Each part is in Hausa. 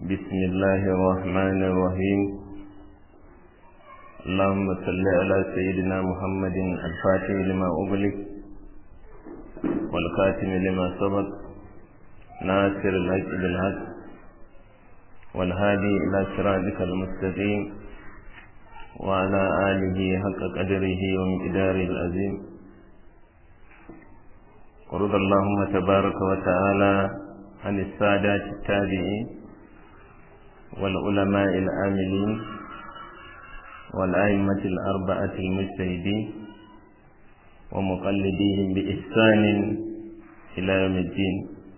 بسم الله الرحمن الرحيم اللهم صل على سيدنا محمد الفاتح لما أغلق والخاتم لما سبق ناصر الحق بالحق والهادي إلى صراطك المستقيم وعلى آله حق قدره ومقداره العظيم ورضى اللهم تبارك وتعالى عن السادات التابعين والعلماء العاملين والأئمة الأربعة المجتهدين ومقلديهم بإحسان إلى يوم الدين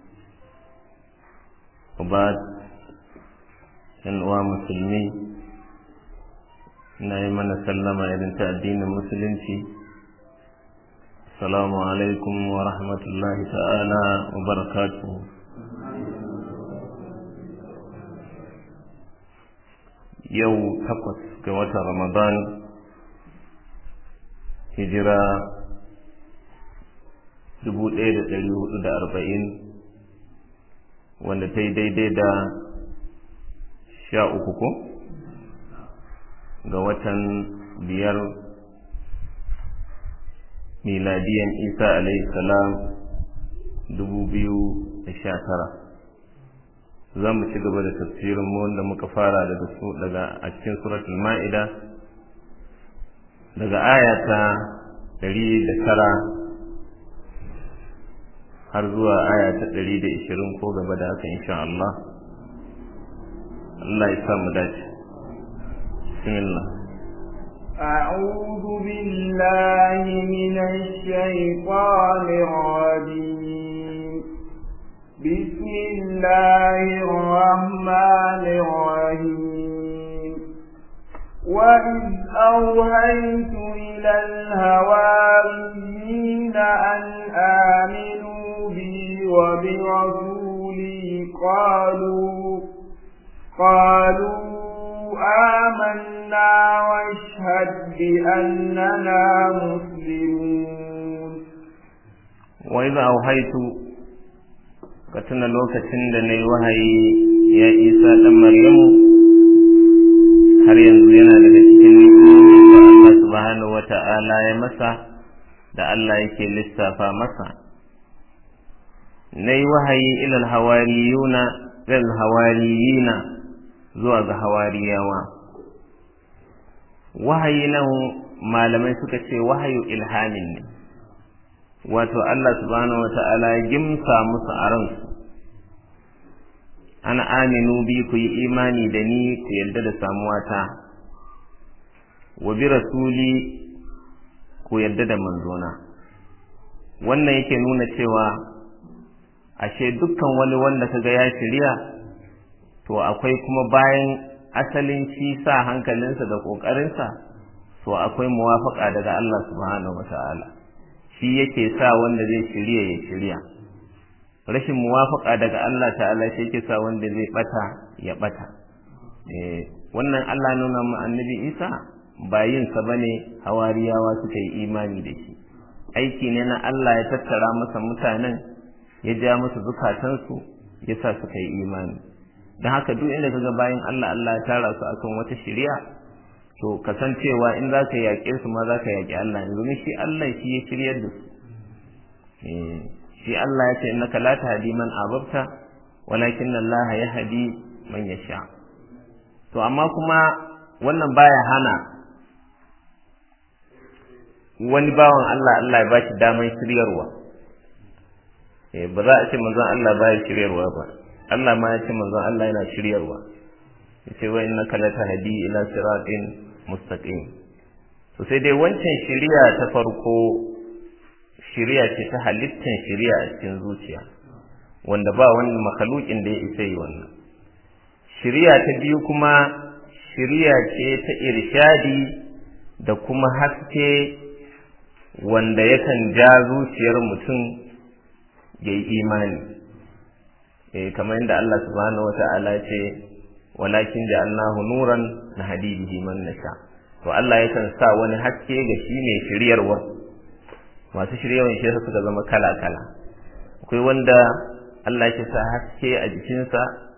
وبعد أنواع مسلمين na yi mana sallama irin ta addinin musulunci assalamu alaikum wa rahmatullahi ta'ala wa barakatuhu yau takwas ga watan ramadan hijira dubu ɗaya da ɗari hudu da arba'in wanda ta yi daidai da sha uku ko? ga watan biyar miladiyan isa salam dubu biyu da sha tara za mu ci gaba da tafsirin mu wanda muka fara daga su daga a cikin suratul ma'ida daga ayata ɗari da tara har zuwa aya ta ɗari da ishirin ko gaba da haka insha Allah Allah ya sa mu dace بسم الله أعوذ بالله من الشيطان الرجيم بسم الله الرحمن الرحيم وإذ أوهيت إلى الهواريين أن آمنوا بي وبرسولي قالوا قالوا آمنا واشهد بأننا مسلمون وإذا أوحيت كتنا لوكتن دني وهي يا إيسى دم مريم har yanzu yana daga cikin ni'imomin da Allah subhanahu wata'ala ya masa da Allah yake lissafa masa na yi wahayi ilal hawariyuna ilal hawariyina zuwa ga hawariyawa wahayi nan malamai suka ce wahayu ilhamin ne wato Allah subhanahu wa ta'ala ya gimsa musu a ransu ana aminu bi ku yi imani da ni ku yarda da samuwata wa bi rasuli ku yarda da manzona wannan yake nuna cewa ashe dukkan wani wanda kaga ya shirya to akwai kuma bayan asalin shi sa hankalinsa da ƙoƙarinsa to akwai muwafaƙa daga Allah subhanahu wa ta'ala shi yake sa wanda zai shirya ya shirya rashin muwafaƙa daga Allah ta'ala shi yake sa wanda zai bata ya bata wannan Allah nuna mu annabi Isa ba yin sa bane hawariyawa suka yi imani da shi aiki ne na Allah ya tattara masa mutanen ya ja musu zukatansu ya sa suka yi imani don haka duk inda kaga bayan Allah Allah ya tara su akan wata shari'a to kasancewa in za ka yaƙe su ma za ka yaƙi Allah ne domin shi Allah shi ya shiryar da su shi Allah ya ce innaka la tahdi man ababta walakin Allah ya hadi man yasha to amma kuma wannan baya hana wani bawan Allah Allah ya bashi daman shiryarwa ba za a ce manzon Allah baya shiryarwa ba Allah ma ya ce manzon Allah yana shiryarwa yace wa innaka latahdi ila siratin mustaqim to sai dai wancan shiriya ta farko shiriya ce ta halittan shiriya a cikin zuciya wanda ba wani makhlukin da ya isa yi wannan shiriya ta biyu kuma shiriya ce ta irshadi da kuma haske wanda yakan ja zuciyar mutum ya yi imani eh kamar yadda Allah subhanahu wata'ala ce walakin ja'alnahu nuran nahdi bihi man nasha to Allah yakan sa wani haske ga shi ne shiryarwa masu shiryawan shi suka zama kala kala akwai wanda Allah ya sa haske a jikinsa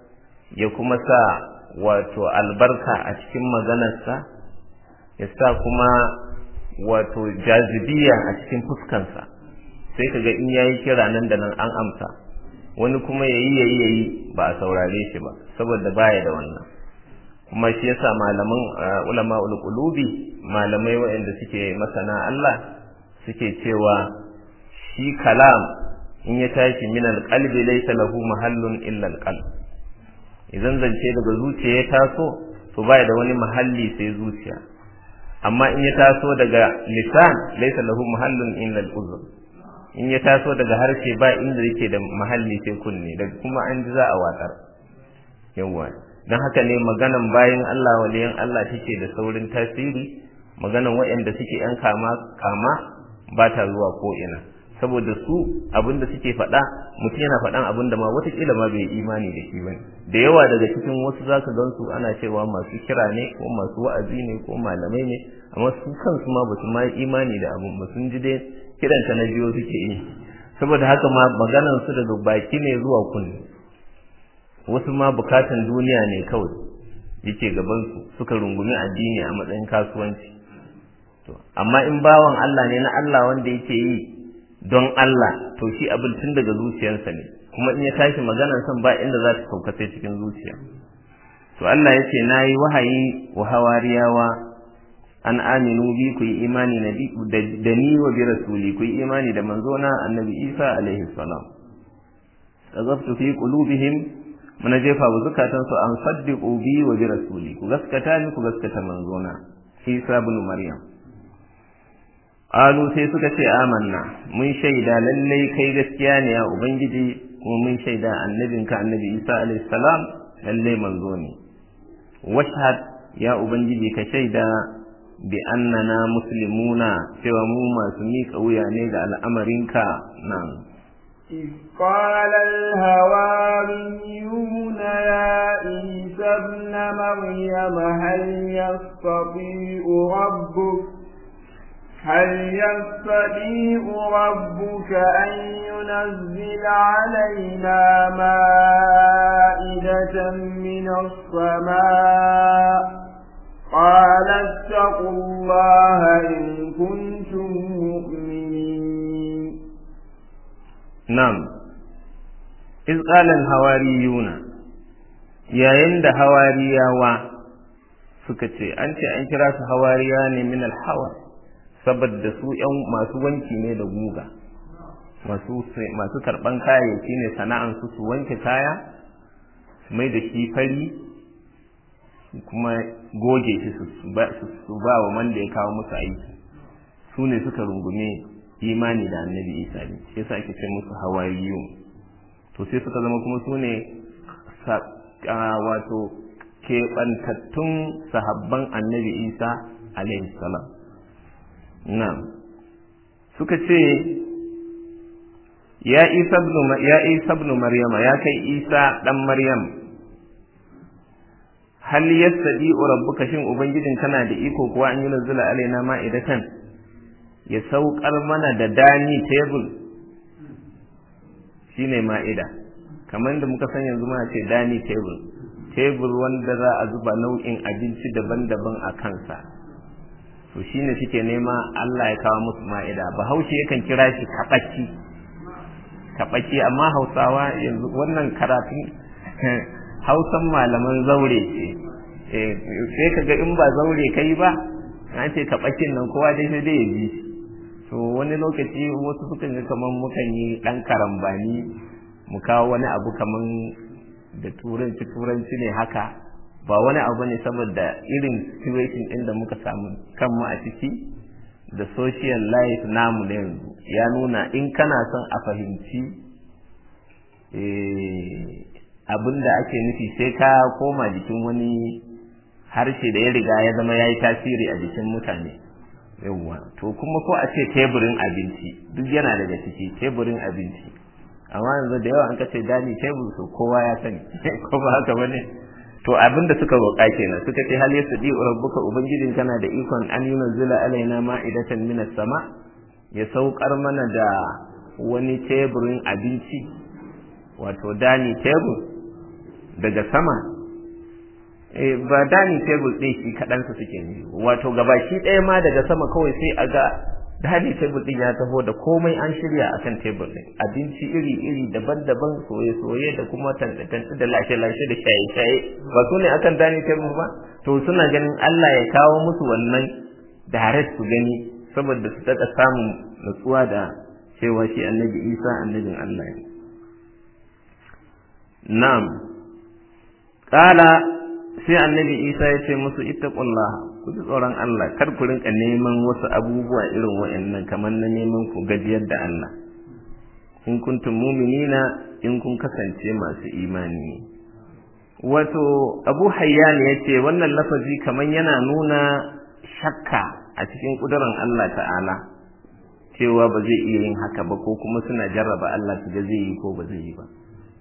ya kuma sa wato albarka a cikin maganarsa ya sa kuma wato jazibiya a cikin fuskansa sai kaga in yayi kira nan da nan an amsa wani kuma yayi yayi yayi ba a saurare shi ba saboda baya da wannan kuma shi yasa malaman ulama ulqulubi malamai waɗanda suke masana Allah suke cewa shi kalam in ya tashi min alqalbi laysa lahu mahallun illa alqalb idan zance daga zuciya ya taso to baya da wani mahalli sai zuciya amma in ya taso daga lisan laysa lahu mahallun illa al-uzr in ya taso daga harshe ba inda yake da mahalli sai kunne daga kuma an ji za a watsar yawa dan haka ne maganan bayan Allah waliyan Allah take da saurin tasiri maganan waɗanda suke yan kama kama ba ta zuwa ko ina saboda su abinda suke faɗa mutum yana faɗan abinda ma watakila ma bai imani da shi bane da yawa daga cikin wasu zaka gansu ana cewa masu kira ne ko masu wa'azi ne ko malamai ne amma su kansu ma basu ma imani da abin ba sun ji dai kiran ta na biyo suke yi saboda haka ma maganan su daga baki ne zuwa kunne wasu ma bukatan duniya ne kawai yake gaban su suka rungumi addini a matsayin kasuwanci to amma in bawan Allah ne na Allah wanda yake yi don Allah to shi abin tun daga zuciyarsa ne kuma in ya tashi maganar san ba inda za ta sauka sai cikin zuciya to Allah ya ce na yi wahayi wa hawariyawa an aminu bi ku yi imani da ni wa bi rasuli ku yi imani da manzona annabi Isa alaihi salam azabtu fi qulubihim muna jefa wa zukatansu an saddiqu bi wa bi rasuli ku gaskata ni ku gaskata manzona Isa ibn Maryam Alu sai suka ce amanna mun shaida lallai kai gaskiya ne ya ubangiji kuma mun shaida annabinka annabi Isa alayhi salam lallai manzo ne washhad ya ubangiji ka shaida bi annana muslimuna cewa mu masu miƙa wuya ne ga al'amarinka nan إذ قال الهواريون يا عيسى ابن مريم هل يستطيع ربك هل يستطيع ربك أن ينزل علينا مائدة من السماء قال اتقوا الله إن كنتم مؤمنين نعم إذ قال الهواريون يا عند هوارياوا suka ce an ce an kira su hawariya ne min alhawar saboda su ‘yan masu wanki ne da guga masu karɓan kayayyaki ne sana'ansu su wanke kaya su mai da shi fari kuma goge shi su ba wa wanda ya kawo musu aiki su ne suka rungume imani da annabi isa ne shi yasa ake ce musu hawariyu to sai suka zama kuma su ne wato keɓantattun sahabban annabi isa alaihi salam Na'am. Suka ce, Ya Isa ibn Maryama, ya kai Isa ɗan Maryam, hal yastadi rabbuka shin Ubangijin kana da iko kuwa an yi nazula alaina ma'idatan ya saukar mana da dani tebul shine ma'ida kamar da muka san yanzu muna ce dani tebul tebul wanda za a zuba nau'in abinci daban-daban a kansa to shine suke nema Allah ya kawo musu ma'ida bahaushe yakan kira shi kaɓaki kaɓaki amma hausawa yanzu wannan karatun hausan malaman zaure ce sai ka ga in ba zaure kai ba na ce kaɓakin nan kowa dai sai dai ya ji to wani lokaci wasu sukan ga kamar mukan yi ɗan karambani mu kawo wani abu kamar da turanci turanci ne haka ba wani abu ne saboda irin situation ɗin da muka samu kanmu a ciki da social life namu na yanzu ya nuna in kana son a fahimci abin da ake nufi sai ka koma jikin wani harshe da ya riga ya zama ya yi tasiri a jikin mutane yawwa to kuma ko a ce teburin abinci duk yana daga ciki teburin abinci amma yanzu da yawa an ka ce dani tebur to kowa ya sani ko ba haka bane to abin da suka roƙa kenan suka ce hal yasdi rabbuka ubangijin kana da ikon an yunzila alaina ma'idatan minas sama ya saukar mana da wani teburin abinci wato dani tebur daga sama ba dining table ɗin shi kaɗansa suke ne wato gabaki ɗaya ma daga sama kawai sai a ga dining table ɗin ya taho da komai an shirya a kan table ɗin abinci iri-iri daban-daban soye-soye da kuma tantance da lashe-lashe da shaye-shaye ba su ne akan dining table ba to suna ganin Allah ya kawo musu wannan direct su gani saboda su daɗa samun nutsuwa da cewa shi annabi Isa annabin Allah ne na'am qala sai annabi isa ya ce musu ittaqullah ku ji tsoron Allah kar ku rinka neman wasu abubuwa irin wa'annan kamar na neman ku gajiyar da Allah in kuntum mu'minina in kun kasance masu imani wato abu hayyan ya ce wannan lafazi kamar yana nuna shakka a cikin kudurin Allah ta'ala cewa ba zai iya yin haka ba ko kuma suna jarraba Allah su ga zai yi ko ba zai yi ba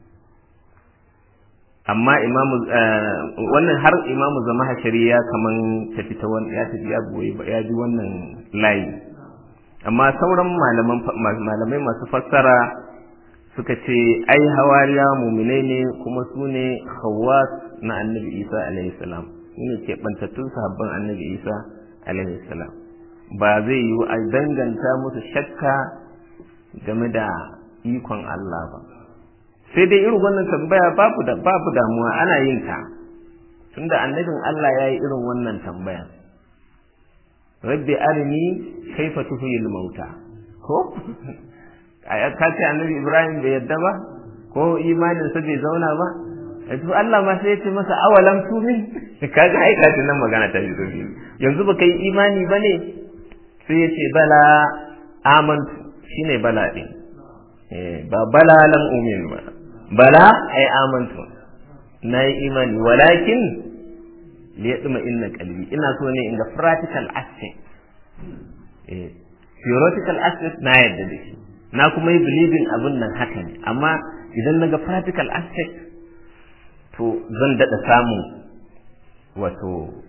amma imamu wannan har imamu zama hashari ya kaman tafi ta wani ya tafi ya goyi ya ji wannan layi amma sauran malaman malamai masu fassara suka ce ai hawariya muminai ne kuma su ne hawas na annabi isa alaihi salam su ne keɓantattun sahabban annabi isa alaihi salam ba zai yi a danganta musu shakka game da ikon Allah ba sai dai irin wannan tambaya babu da babu damuwa ana yin ta tunda annabin Allah ya yi irin wannan tambaya rabbi arini kaifa tuhiyil mauta ko ka ce annabi Ibrahim bai yadda ba ko imanin sa bai zauna ba yanzu Allah ma sai ya ce masa awalam tumin kaga ai ka nan magana ta fito yanzu baka yi imani bane sai ya ce bala amantu shine bala din eh ba bala lam umin ba bala ai amantu na yi imani walakin liyadma inna qalbi ina so ne in ga practical aspect eh theoretical aspect na yadda da shi na kuma yi believing abin nan haka ne amma idan na ga practical aspect to zan daɗa samun wato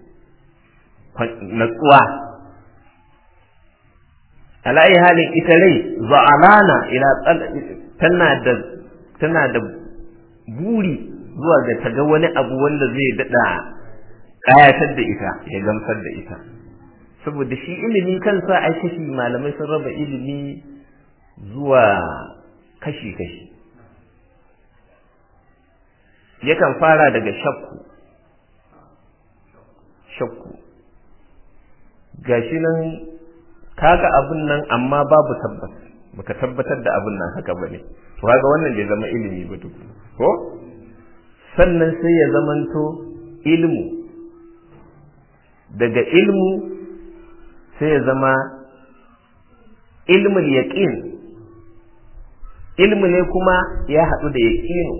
natsuwa ala'ayi halin ita rai za'alana ila tana da tana da buri zuwa ga ta ga wani abu wanda zai daɗa ƙayatar da ita ya gamsar da ita saboda shi ilimi kansa ai kashi malamai sun raba ilimi zuwa kashi-kashi yakan fara daga shakku shakku gashi nan kaga abin nan amma babu tabbas baka tabbatar da abin nan haka bane to kaga wannan bai zama ilimi ba duk ko sannan sai ya zamanto ilmu daga ilmu sai ya zama ilmul yaqin ilmu ne kuma ya haɗu da yaqinu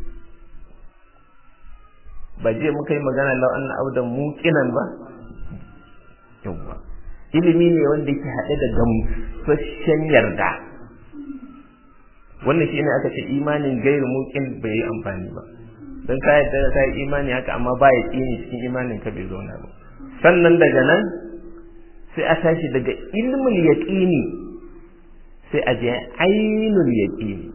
ba je muka yi magana lau an audan muqinan ba yawwa ilimi ne wanda yake haɗe da gamsashen yarda wannan shi ne aka ce imanin gairu muqin bai yi amfani ba don ka yadda ka yi imani haka amma ba ya tsini cikin imanin ka bai zauna ba sannan daga nan sai a tashi daga ilmul yaqini sai a je ainul yaqini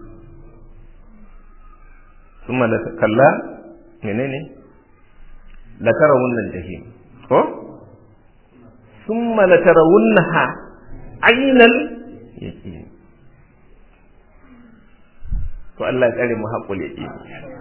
ثم kalla menene la tarawunna jahim ko thumma la tarawunnaha ainal yaqin to Allah ya tsare mu haƙul yaqin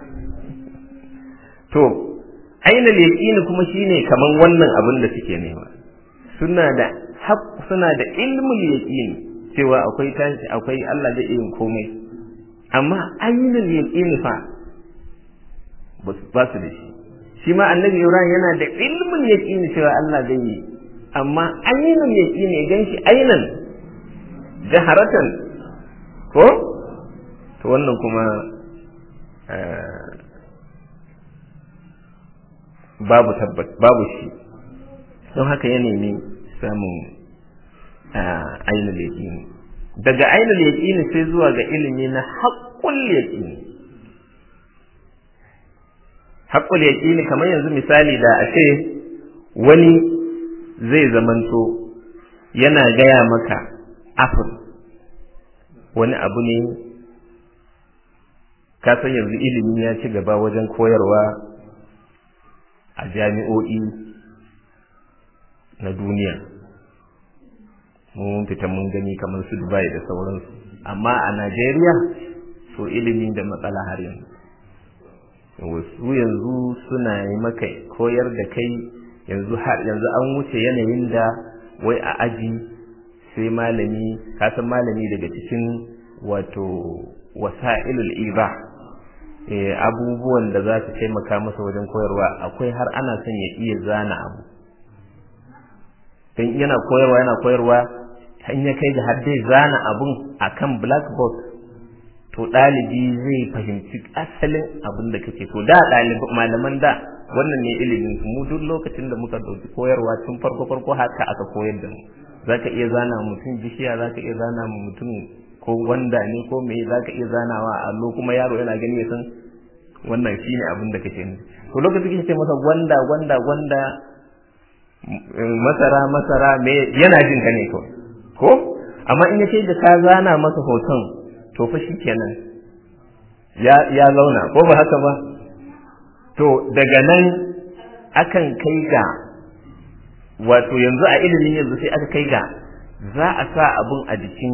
to ainal yaqin kuma shine kaman wannan abin da suke nema suna da haq suna da ilmul yaqin cewa akwai tashi akwai Allah zai yin komai amma ainul yaqin fa ba su da shi shi ma annabi Ibrahim yana da ilmin yaqini cewa Allah zai yi amma ainul yaqini gan shi ainan jaharatan ko to wannan kuma babu tabbat babu shi don haka ya nemi samun ainul yaqini daga ainul yaqini sai zuwa ga ilimi na haqqul yaqini haƙƙul yaƙini kamar yanzu misali da a ce wani zai zamanto yana gaya maka afir wani abu ne ka san yanzu ilimi ya ci gaba wajen koyarwa a jami'o'i na duniya mun fita mun gani kamar su dubai da sauransu amma a najeriya so ilimi da matsala har yanzu wasu yanzu suna yi maka koyar da kai yanzu har yanzu an wuce yanayin da wai a aji sai malami kasan malami daga cikin wato wasa'ilul iba abubuwan da za su taimaka masa wajen koyarwa akwai har ana son ya iya zana abu don yana koyarwa yana koyarwa in ya kai ga har dai zana abun akan blackboard to ɗalibi zai fahimci asalin abin da kake so da ɗalibi malaman da wannan ne ilimin mu duk lokacin da muka ɗauki koyarwa tun farko farko haka aka koyar da mu zaka iya zana mutum bishiya zaka iya zana mutum ko wanda ne ko me zaka iya zanawa a allo kuma yaro yana gani ya san wannan shine abin da kake nufi to lokacin kake ce masa gwanda gwanda gwanda masara masara me yana jin ka ne kawai ko amma in yace da ka zana masa hoton to fa kenan ya ya zauna ko ba haka ba to daga nan akan kai ga wato yanzu a ilimin yanzu sai aka kai ga za a sa abun a jikin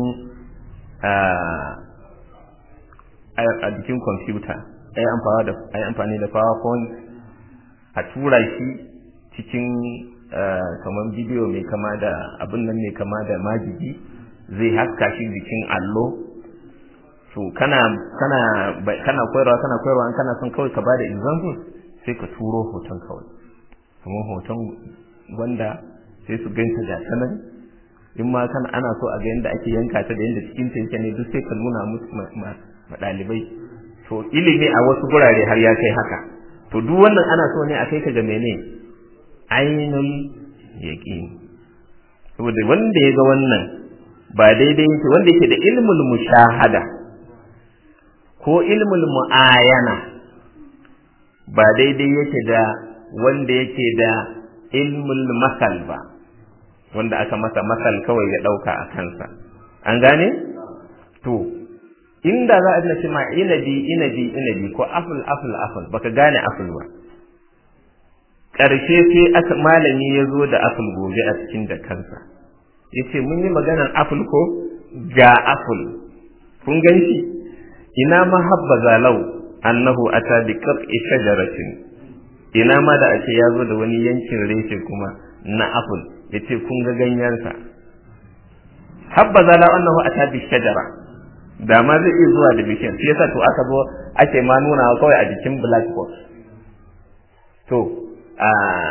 a jikin kwamfuta a yi amfani da powerpoint a tura shi cikin kamar bidiyo mai kama da abin nan mai kama da majigi zai haska shi jikin allo to kana kana kana koyarwa kana koyarwa kana son kawai ka bada example sai ka turo hoton kawai kuma hoton wanda sai su ganta ga sanan in ma kana ana so a ga yadda ake yanka ta da yadda cikin ta yake ne duk sai ka nuna musu ma ɗalibai to ilimi a wasu gurare har ya kai haka to duk wannan ana so ne a kai ka ga mene ainul yaqin saboda wanda ya ga wannan ba daidai yake wanda yake da ilmul mushahada ko ilmul mu'ayana ba daidai yake da wanda yake da ilmul masal ba wanda aka masa masal kawai ya ɗauka a kansa an gane to inda za a ina ce ma inabi inabi inabi ko aful aful aful baka gane aful ba ƙarshe sai aka malami ya zo da aful gobe a cikin da kansa ya ce mun yi maganar aful ko ga aful kun gan shi ina ma habba zalau annahu ata bi qat'i shajaratin ina ma da ake ya zo da wani yankin reshe kuma na aful yace kun ga ganyensa habba zalau annahu ata bi shajara da ma zai iya zuwa da bishiyan shi yasa to aka zo ake ma nuna kawai a jikin blackboard to a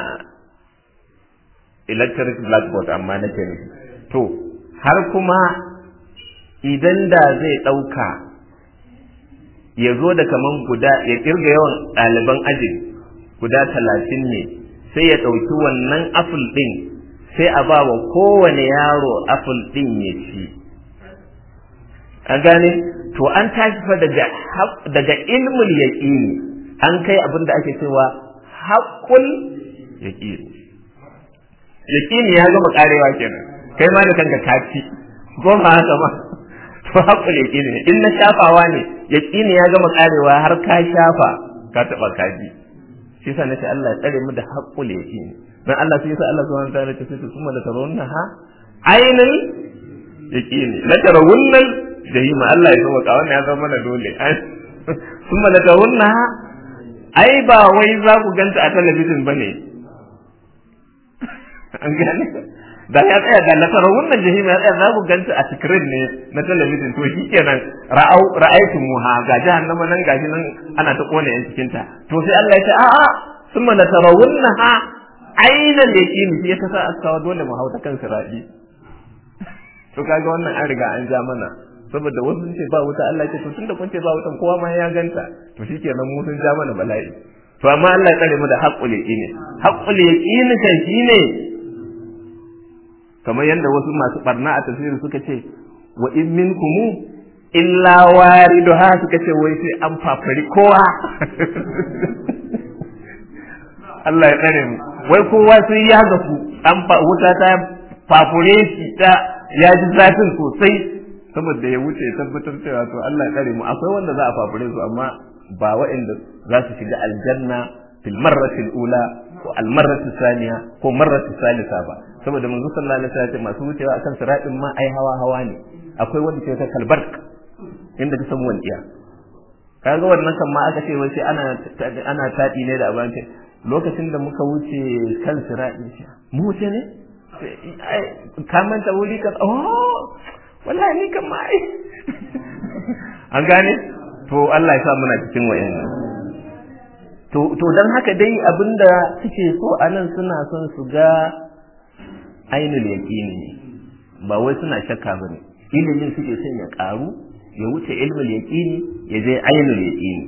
electric blackboard amma nake nufi to har kuma idan da zai ɗauka ya zo da kaman guda ya kirga yawan ɗaliban ajin guda talatin ne sai ya ɗauki wannan aful ɗin sai a ba wa kowane yaro aful ɗin ya ci a gane to an tashi fa daga daga ilmul yaqini an kai abin da ake cewa haqqul yaqini yaqini ya gama karewa kenan kai ma da kanka ka ci ko ba haka ba to haqqul yaqini ne in na shafawa ne yaqini ya gama karewa har ka shafa ka taba kaji shi yasa nace Allah ya tsare mu da haqqul yaqini dan Allah sai yasa Allah subhanahu wa ta'ala ya ce kuma la tarawunna ha ainul yaqini la tarawunna jahima Allah ya sauka wannan ya zama mana dole kuma la tarawunna ai ba wai za ku ganta a talabijin bane an gane da ya tsaya ga nasarar wannan jahima ya tsaya za ku ganta a screen ne na talabijin to shi kenan ra'au ra'aytu muha ga jahannama nan gashi nan ana ta kone yan cikin ta to sai Allah ya ce a'a summa la tarawunnaha ainal yaqini shi ya kasa askawa dole mu hauta kan sirati to kaga wannan an riga an ja mana saboda wasu sun ce ba wuta Allah ce to tunda kun ce ba wutan kowa ma ya ganta to shikenan mu sun ja mana bala'i to amma Allah ya tsare mu da haqqul yaqini haqqul yaqini kan shine kamar yadda wasu masu barna a tafsiri suka ce wa in minkum illa wariduha suka ce wai sai an fafari kowa Allah ya tsare mu wai kowa sai ya gafu an wuta ta fafure shi ta ya ji zafin sosai saboda ya wuce ya tabbatar cewa to Allah ya tsare mu akwai wanda za a fafure su amma ba waɗanda za su shiga aljanna fil marratil ula ko al marratil saniya ko marratil salisa ba saboda manzo sallallahu alaihi wasallam masu wucewa akan siratin ma ai hawa hawa ne akwai wanda ke ta kalbark inda ka samu walƙiya kaga wannan kan ma aka ce wai sai ana ana tadi ne da abin lokacin da muka wuce kan siratin shi mu wuce ne ka manta wuri ka oh wallahi ni kan ma ai an gane to Allah ya sa muna cikin wayannan to to dan haka dai abinda suke so anan suna son su ga ainul yaqini ne ba wai suna shakka bane ilimin suke son ya karu ya wuce ilmul yaqini ya je ainul yaqini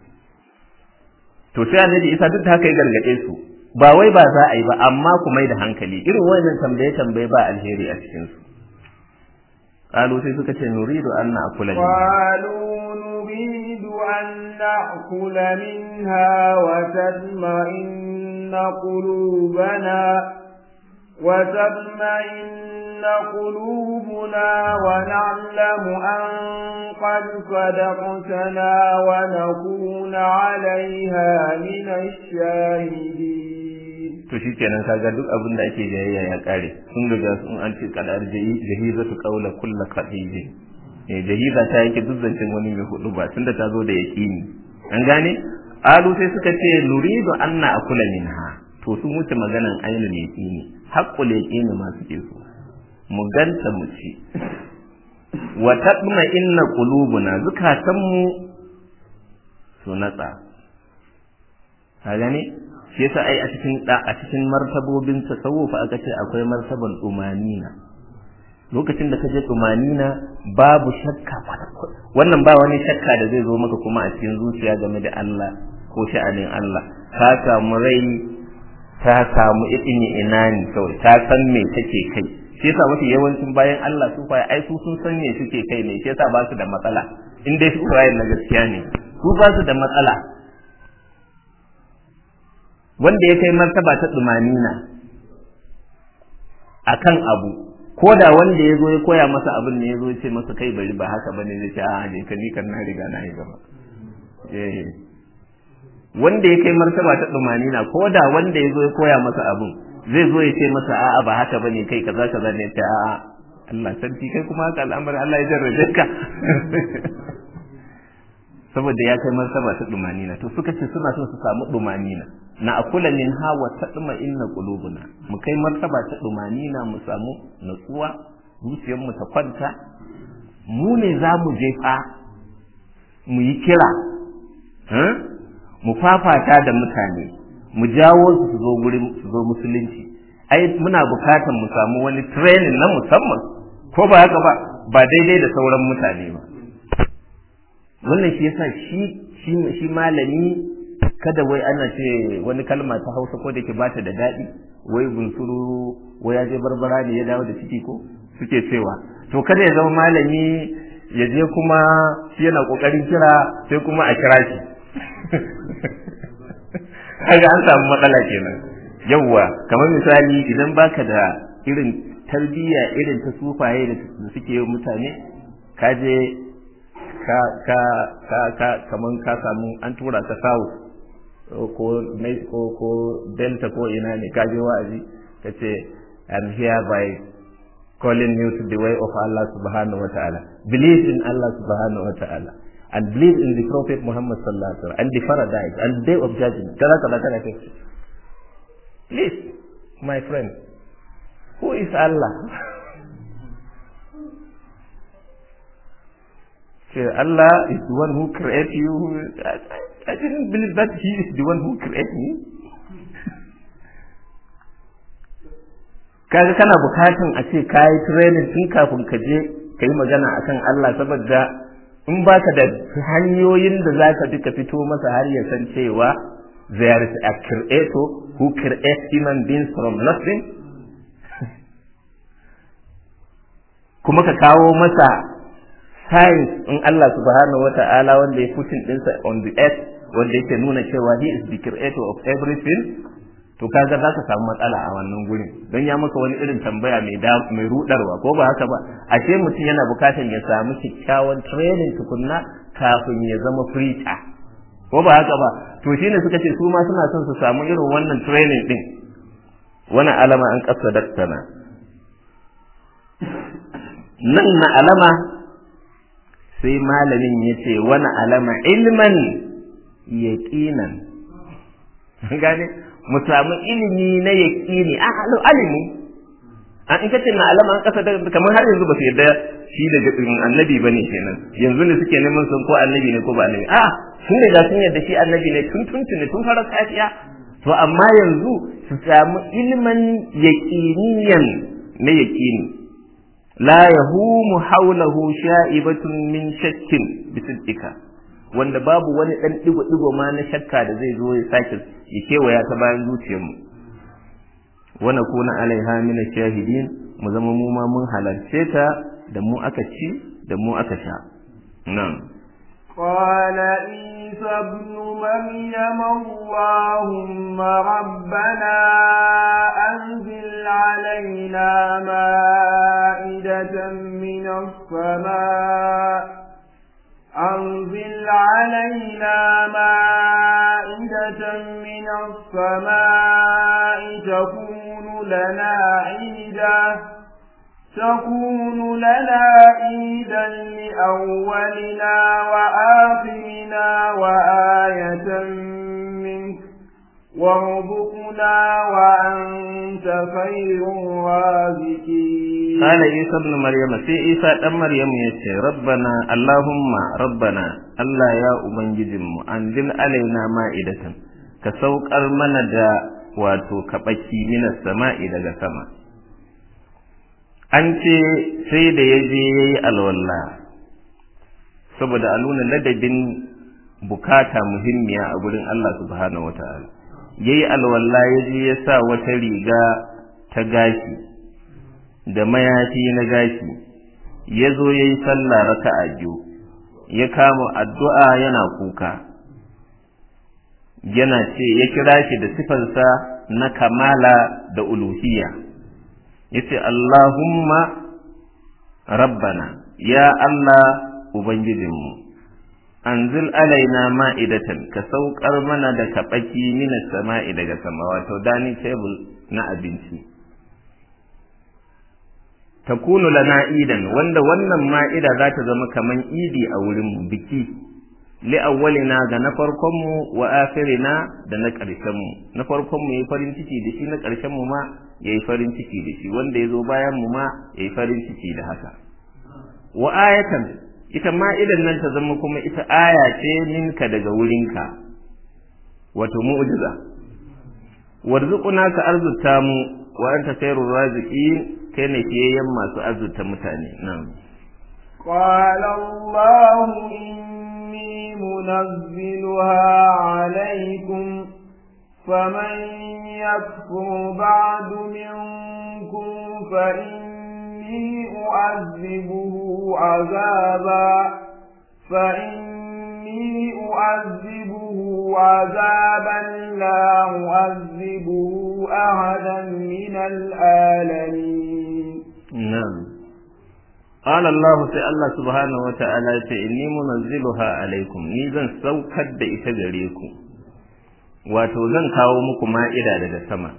to sai annabi Isa duk da haka ya gargade su ba wai ba za a yi ba amma ku mai da hankali irin wannan tambaye tambaye ba alheri a cikin su قالوا sai suka ce nuridu an na'kula قالوا نريد أن نأكل منها وتطمئن قلوبنا وتطمئن قلوبنا ونعلم أن قد صدقتنا ونكون عليها من الشاهدين to shi kenan kaga duk abin da ake jayayya ya kare sun riga sun an ce kadar jahiza tu qaula kullu qadiji eh jahiza ta yake duk zancen wani mai hudu ba tunda ta zo da yaqini an gane alu sai suka ce nuridu anna akula minha to sun wuce maganan ainul yaqini haqqul yaqini ma suke so mu ganta mu ci wa taqma inna qulubuna zukatanmu su natsa ka gane shi yasa ai a cikin a cikin martabobin tasawuf aka ce akwai martaban umanina lokacin da ka je umanina babu shakka wannan ba wani shakka da zai zo maka kuma a cikin zuciya game da Allah ko sha'anin Allah ka samu rai ta samu idini inani kawai ta san me take kai shi yasa mafi yawancin bayan Allah su fa ai su sun san me suke kai ne shi yasa ba su da matsala in dai su na gaskiya ne su ba su da matsala wanda ya kai martaba ta tsumanina akan abu ko da wanda ya zo ya koya masa abin ne ya zo ce masa kai bari ba haka bane zai ce a je ka ni kan na riga na yi gaba eh wanda ya kai martaba ta tsumanina ko da wanda ya zo ya koya masa abin zai zo ya ce masa a'a ba haka bane kai kaza kaza ne ta a'a Allah sarki kai kuma haka al'amarin Allah ya jarrabe ka saboda ya kai martaba ta dumanina to suka ce suna so su samu dumanina na akula min hawa ta duma inna qulubuna mu kai martaba ta dumanina mu samu natsuwa zuciyar mu ta kwanta mu ne za mu je fa mu yi kira mu fafata da mutane mu jawo su su zo gurin su zo musulunci ai muna bukatan mu samu wani training na musamman ko ba haka ba ba daidai da sauran mutane ba wannan shi yasa shi shi shi malami kada wai ana ce wani kalma ta Hausa ko da ke bata da daɗi wai bunsuru wai ya je barbara ne ya dawo da ciki ko suke cewa to kada ya zama malami ya je kuma shi yana kokarin kira sai kuma a kira shi kaga an samu matsala kenan yawwa kamar misali idan baka da irin tarbiyya irin ta sufaye da suke yi mutane ka je ka ka ka ka kaman ka samu an tura ka south ko ko ko delta ko ina ne ka je wa'azi ka ce I'm here by calling you to the way of Allah subhanahu wa ta'ala believe in Allah subhanahu wa ta'ala and believe in the prophet Muhammad sallallahu alaihi wasallam and the paradise and the day of judgment kaza kaza kana ce please my friend who is Allah say Allah is the one who created you. I, I didn't believe that He is the one who created me. kaga kana bukatun a ce kayi training tun kafin ka je ka yi magana akan Allah saboda in baka da hanyoyin da za ka duka fito masa har ya san cewa there is a creator who creates human beings from nothing kuma ka kawo masa science in Allah subhanahu wa ta'ala wanda ya putin ɗinsa on the earth wanda yake nuna cewa he is the creator of everything to kaga za ka samu matsala a wannan gurin don ya maka wani irin tambaya mai mai rudarwa ko ba haka ba ashe mutum yana bukatan ya samu kyakkyawan training tukunna kafin ya zama preacher ko ba haka ba to shine suka ce su ma suna son su samu irin wannan training din wani alama an kasa daktana nan na alama sai malamin ya ce wani alama ilman yaqinan gane mu samu ilimi na yaqini a alimi an in kace na alama an kasa da kamar har yanzu ba su yarda shi daga annabi bane kenan yanzu ne suke neman sun ko annabi ne ko ba annabi a sun riga sun yarda shi annabi ne tun tun tun tun fara safiya to amma yanzu su samu ilman yaqiniyan na yaqini la yahumu hawlahu sha'ibatun min shakkin bisidika wanda babu wani dan digo digo ma na shakka da zai zo ya sake ya kewaya ta bayan zuciyarmu wa nakuna alaiha min shahidin mu zama mu ma mun halarce ta da mu aka ci da mu aka sha nan قال عيسى ابن مريم اللهم ربنا أنزل علينا مائدة من السماء أنزل علينا مائدة من السماء تكون لنا عيدا تكون لنا عيدا لأولنا وآخرنا وآية منك وارزقنا وأنت خير الرازقين قال عيسى ابن مريم سي عيسى دان مريم yace rabbana allahumma rabbana Allah ya ubangijinmu anzil alaina ma'idatan ka saukar mana da wato kabaki minas sama'i daga sama an ce sai da ya je ya yi alwalla saboda a nuna ladabin bukata muhimmiya a gurin Allah subhanahu wa ta'ala ya yi alwalla ya je ya sa wata riga ta gashi da mayafi na gashi ya zo ya yi sallah raka'a biyu ya kama addu'a yana kuka yana ce ya kira shi da sifansa na kamala da uluhiyya yace Allahumma rabbana ya Allah ubangijinmu anzil alaina ma'idatan ka saukar mana da kabaki minas sama'i daga sama wato dining table na abinci takunu lana idan wanda wannan ma'ida za ta zama kaman idi a wurin mu biki li awwalina ga na farkon mu wa akhirina da na ƙarshen mu na farkon mu yayi farin ciki da shi na ƙarshen mu ma yayi farin ciki da shi wanda yazo bayan mu ma yayi farin ciki da haka wa ayatan ita ma idan nan ta zama kuma ita aya ce minka daga wurinka wato mu'jiza warzuquna ka arzuta mu wa anta khairur raziqin kai ne fiyayyen masu azurta mutane nan قال الله إني منزلها عليكم فمن يكفر بعد منكم فإني أعذبه عذابا فإني أعذبه عذابا لا أعذبه أحدا من العالمين نعم قال الله sai Allah subhanahu wa ta'ala ya ce inni munazziluha alaikum ni zan saukar da ita gare ku wato zan kawo muku ma'ida daga sama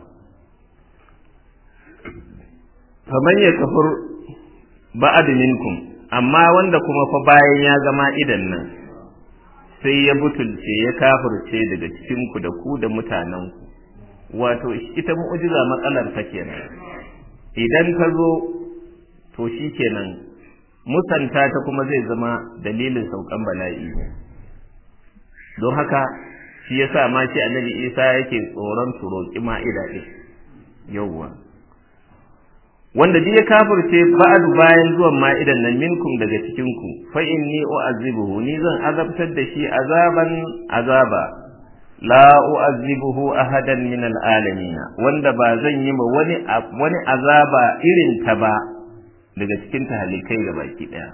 faman ya kafur ba'ad minkum amma wanda kuma fa bayan ya ga ma'idan nan sai ya butulce ya kafirce daga cikin ku da ku da mutanen ku wato ita mu'jiza matsalar ta kenan idan ka zo to shi kenan musanta ta kuma zai zama dalilin saukan bala'i don haka shi yasa ma shi annabi isa yake tsoron su roƙi ma'ida ɗin yawwa wanda duk ya kafirce ba'du bayan zuwan ma'idan nan minkum daga cikin ku fa inni u'azibuhu ni zan azabtar da shi azaban azaba la u'azibuhu ahadan min al'alamin wanda ba zan yi ma wani wani azaba irin ta ba daga cikin tahalikai ga baki daya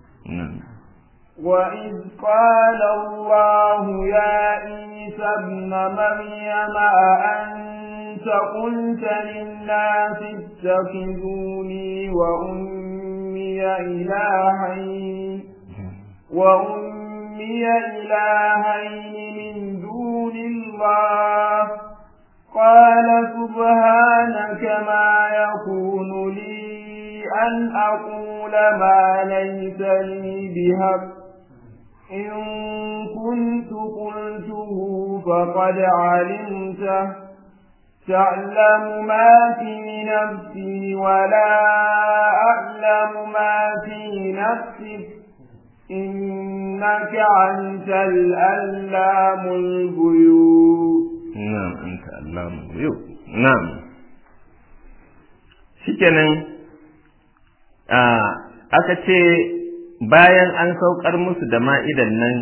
وإذ قال الله يا عيسى ابن مريم أأنت قلت للناس اتخذوني وأمي إلهين وأمي أمي إلهين من دون الله قال سبحانك ما يكون لي أن أقول ما ليس لي بحق إن كنت قلته فقد علمته تعلم ما في نفسي ولا أعلم ما في نفسك إنك أنت الألام الغيوب نعم أنت علام الغيوب نعم shikenan aka ce bayan an saukar musu da ma'idan nan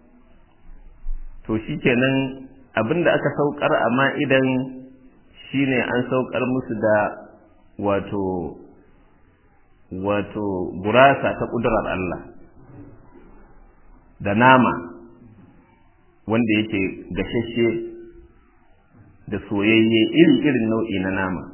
to shikenan abinda aka saukar a ma'idan shine an saukar musu da wato wato gurasa ta ƙudurar Allah da nama wanda yake gashashe da soyayye iri-irin nau'i na nama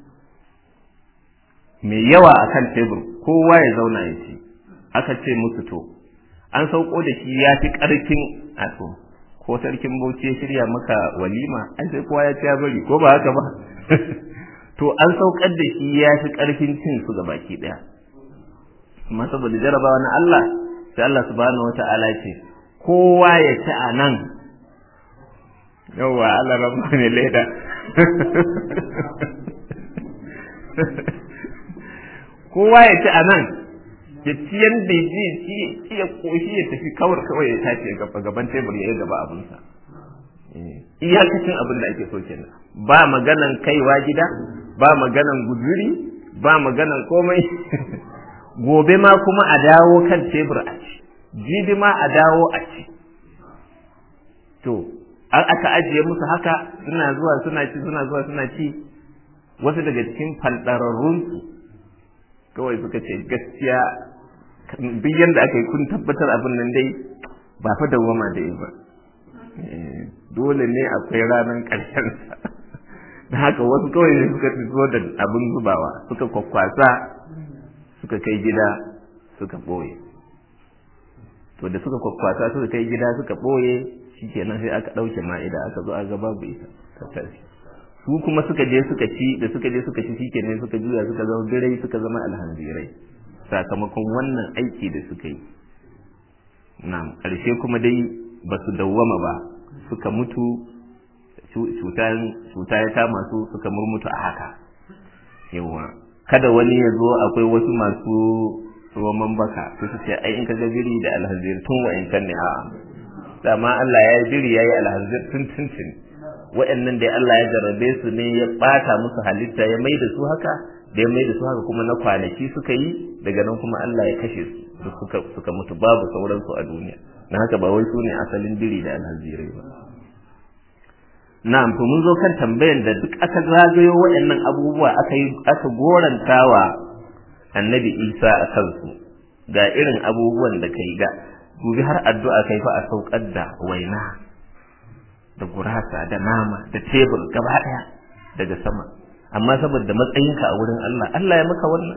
mai yawa a kan tebur kowa ya zauna ya ci aka ce musu to an sauko da shi ya fi ƙarfin a to ko sarkin bauchi ya shirya maka walima an sai kowa ya ci ya bari ko ba haka ba to an saukar da shi ya fi ƙarfin cin su baki ɗaya amma saboda jarabawa na Allah sai Allah subhanahu wata'ala ce kowa ya ci a nan yawwa Allah rabu ne leda kowa ya ci a nan ya ci yadda ji ci ya koshi ya tafi kawar kawai ya tashi ya gaba gaban tebur ya yi gaba abinsa iyakacin abin da ake so kenan ba maganan kaiwa gida ba maganan guzuri ba maganan komai gobe ma kuma a dawo kan tebur a ci jibi ma a dawo a ci to an aka ajiye musu haka suna zuwa suna ci suna zuwa suna ci wasu daga cikin faldararrunsu kawai suka ce gaskiya duk yadda aka yi kun tabbatar abin nan dai ba fa dawwama da ba dole ne akwai ranar ƙarshen sa da haka wasu kawai ne suka fito da abin zubawa suka kwakwasa suka kai gida suka ɓoye to da suka kwakwasa suka kai gida suka ɓoye shikenan sai aka ɗauke ma'ida aka zo aka babu ita ta tashi su kuma suka je suka ci da suka je suka ci shikenan suka juya suka zama birai suka zama alhamdirai sakamakon wannan aiki da suka yi na'am ƙarshe kuma dai ba su dawwama ba suka mutu cuta ya kama su suka murmutu a haka yawa kada wani ya zo akwai wasu masu roman baka su su ce ai in ka ga biri da alhazir tun wa'inkan ne a'a dama Allah ya yi biri ya yi alhazir tun tun tun wa'annan dai Allah ya jarrabe su ne ya bata musu halitta ya mai da su haka da ya mai da su haka kuma na kwanaki suka yi daga nan kuma Allah ya kashe su suka suka mutu babu sauransu a duniya na haka ba wai su ne asalin biri da alhazirai ba na'am to mun zo kan tambayan da duk aka zagayo waɗannan abubuwa aka yi aka gorantawa annabi Isa a kansu ga irin abubuwan da kai ga dubi har addu'a kai fa a saukar da waina da gurasa da nama da tebur gaba daya daga sama amma saboda matsayinka a wurin Allah Allah ya maka wannan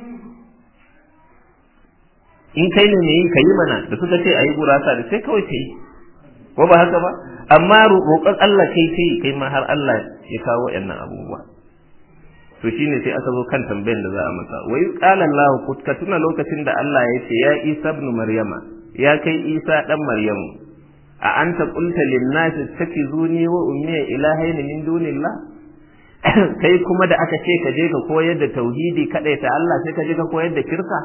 in kai ne mai yi ka yi mana da suka ce a yi gurasa da sai kawai ka yi ko ba haka ba amma roƙon Allah kai kai kai ma har Allah ya kawo waɗannan abubuwa to shine sai aka zo kan tambayar da za a masa wai qala Allah ka tuna lokacin da Allah ya ce ya Isa ibn Maryama ya kai Isa dan Maryamu a anta qulta lin nasi takizuni wa ummi ilahaini min dunillah kai kuma da aka ce ka je ka koyar da tauhidi kadai ta Allah sai ka je ka koyar da kirka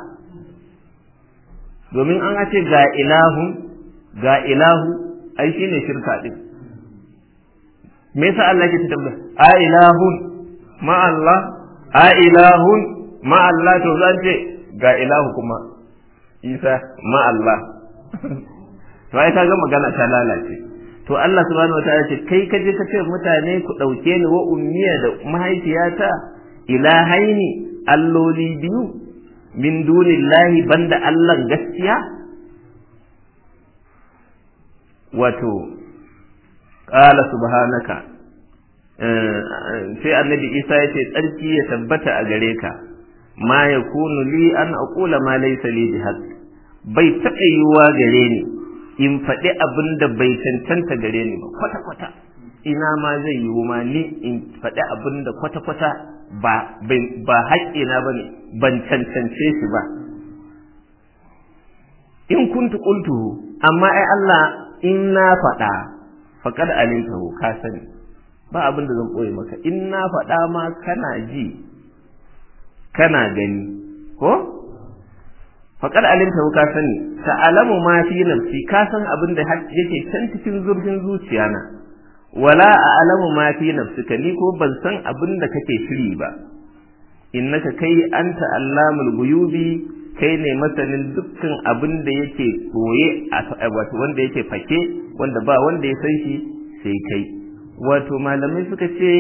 domin an ce ga ilahu ga ilahu ai shine shirka din me yasa Allah yake tambaya a ilahun ma Allah a ilahun ma Allah to zan ce ga ilahu kuma Isa ma Allah to ai kaga magana ta lalace to Allah subhanahu wataala ce kai ka je ka ce mutane ku dauke ni wa ummiya da mahaifiyata ilahaini alloli biyu min dunillahi banda Allah gaskiya wato qala subhanaka sai annabi Isa ya ce tsarki ya tabbata a gare ka ma yakunu li an aqula ma laysa li bihaq bai taɓa yiwuwa gare ni in faɗi abin da bai cancanta gare ni ba kwata-kwata ina ma zai yi ma ni in faɗi abin da kwata-kwata ba ba haƙƙina ba ne ban cancance shi ba in kuntu qultuhu amma ai Allah in na faɗa faqad alimtahu ka sani ba abin da zan koye maka in na faɗa ma kana ji kana gani ko faqad alimtahu ka sani ta'lamu ma fi nafsi ka san abin da yake can cikin zurfin zuciya na wala a'lamu ma fi nafsika ni ko ban san abin da kake shiri ba innaka kai anta allamul ghuyubi kai ne masanin dukkan abin da yake koye a wato wanda yake fake wanda ba wanda ya san shi sai kai wato malamai suka ce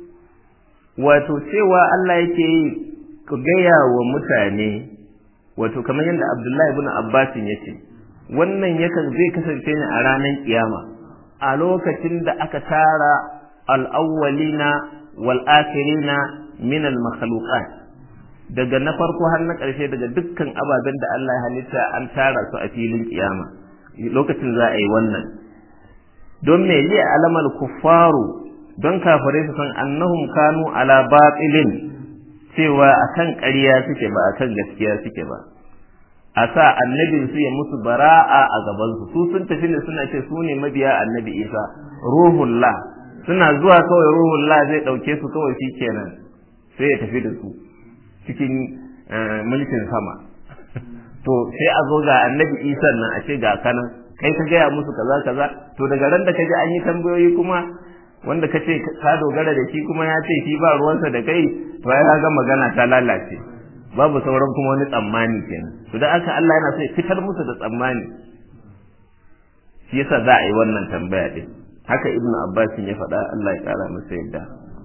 wato cewa Allah yake yi ku gaya wa mutane wato kamar yadda Abdullahi ibn Abbas ya ce wannan yakan zai kasance ne a ranar kiyama a lokacin da aka tara al-awwalina wal akhirina min al-makhluqat daga na farko har na ƙarshe daga dukkan ababen da Allah ya halitta an tara su a filin kiyama lokacin za a yi wannan don me li alamal kuffaru don kafirai su san annahum kanu ala batilin cewa akan ƙarya suke ba akan gaskiya suke ba a sa annabin su ya musu bara'a a gaban su su sun tafi ne suna ce su ne mabiya annabi Isa ruhullah suna zuwa kawai ruhullah zai dauke su kawai shikenan sai ya tafi da su cikin mulkin sama to sai a zo ga annabi isa nan a ce ga kanan kai ka gaya musu kaza kaza to daga ran da ka ji an yi tambayoyi kuma wanda ka ce ka dogara da shi kuma ya ce shi ba ruwansa da kai to ai ga magana ta lalace babu sauran kuma wani tsammani kenan to da aka Allah yana so ya fitar musu da tsammani shi yasa za a yi wannan tambaya din haka ibnu abbas ya faɗa Allah ya kara masa yadda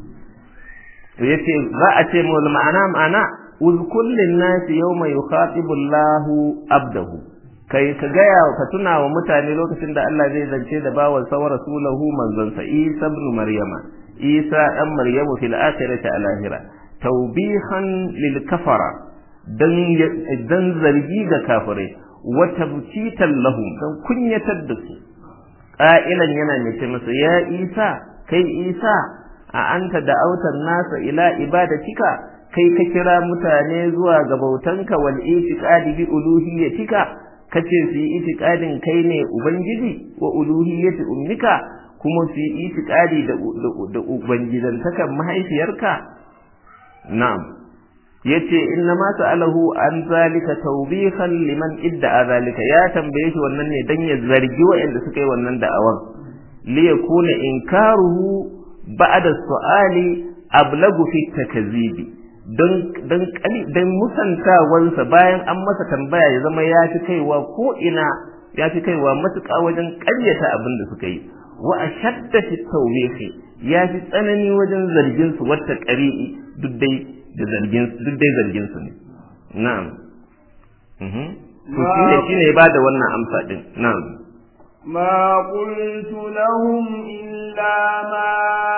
to yace za a ce mu ma'ana ma'ana uzkul linnasi yawma yukhatibu Allahu abdahu kai ka gaya ka tuna wa mutane lokacin da Allah zai zance da bawan sa rasulahu manzon sa Isa ibn Maryama Isa dan Maryamu fil akhirati al akhirah tawbihan lil kafara dan dan zargi ga kafirai wa tabtitan lahum dan kunyatar da su qa'ilan yana mai ce masa ya Isa kai Isa a anta da autar nasa ila ibadatika kai ka kira mutane zuwa ga bautanka wal itiqadi bi uluhiyyatika kace su yi itiqadin kai ne ubangiji wa uluhiyyati ummika kuma su yi itiqadi da da ubangidantakan mahaifiyarka na'am yace inna ma sa'alahu an zalika tawbihan liman idda zalika ya tambaye shi wannan ne dan ya zargi wa'anda suka yi wannan da'awan li yakuna inkaruhu ba'da su'ali ablagu fi takzibi don don dan musantawansa bayan an masa tambaya ya zama ya fi kaiwa ko ina ya fi kaiwa matuƙa wajen ƙaryata abin da suka yi wa ashadda fi tawbihi ya fi tsanani wajen zargin su wata ƙari'i duk dai da zargin duk dai zargin su ne na'am mhm to shine shine ya bada wannan amsa din na'am ما قلت لهم إلا ما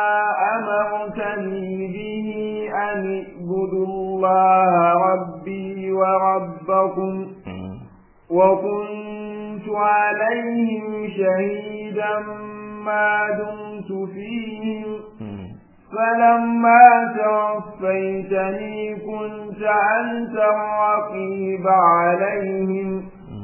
أمرتني به أن اعبدوا الله ربي وربكم وكنت عليهم شهيدا ما دمت فيهم فلما توفيتني كنت أنت الرقيب عليهم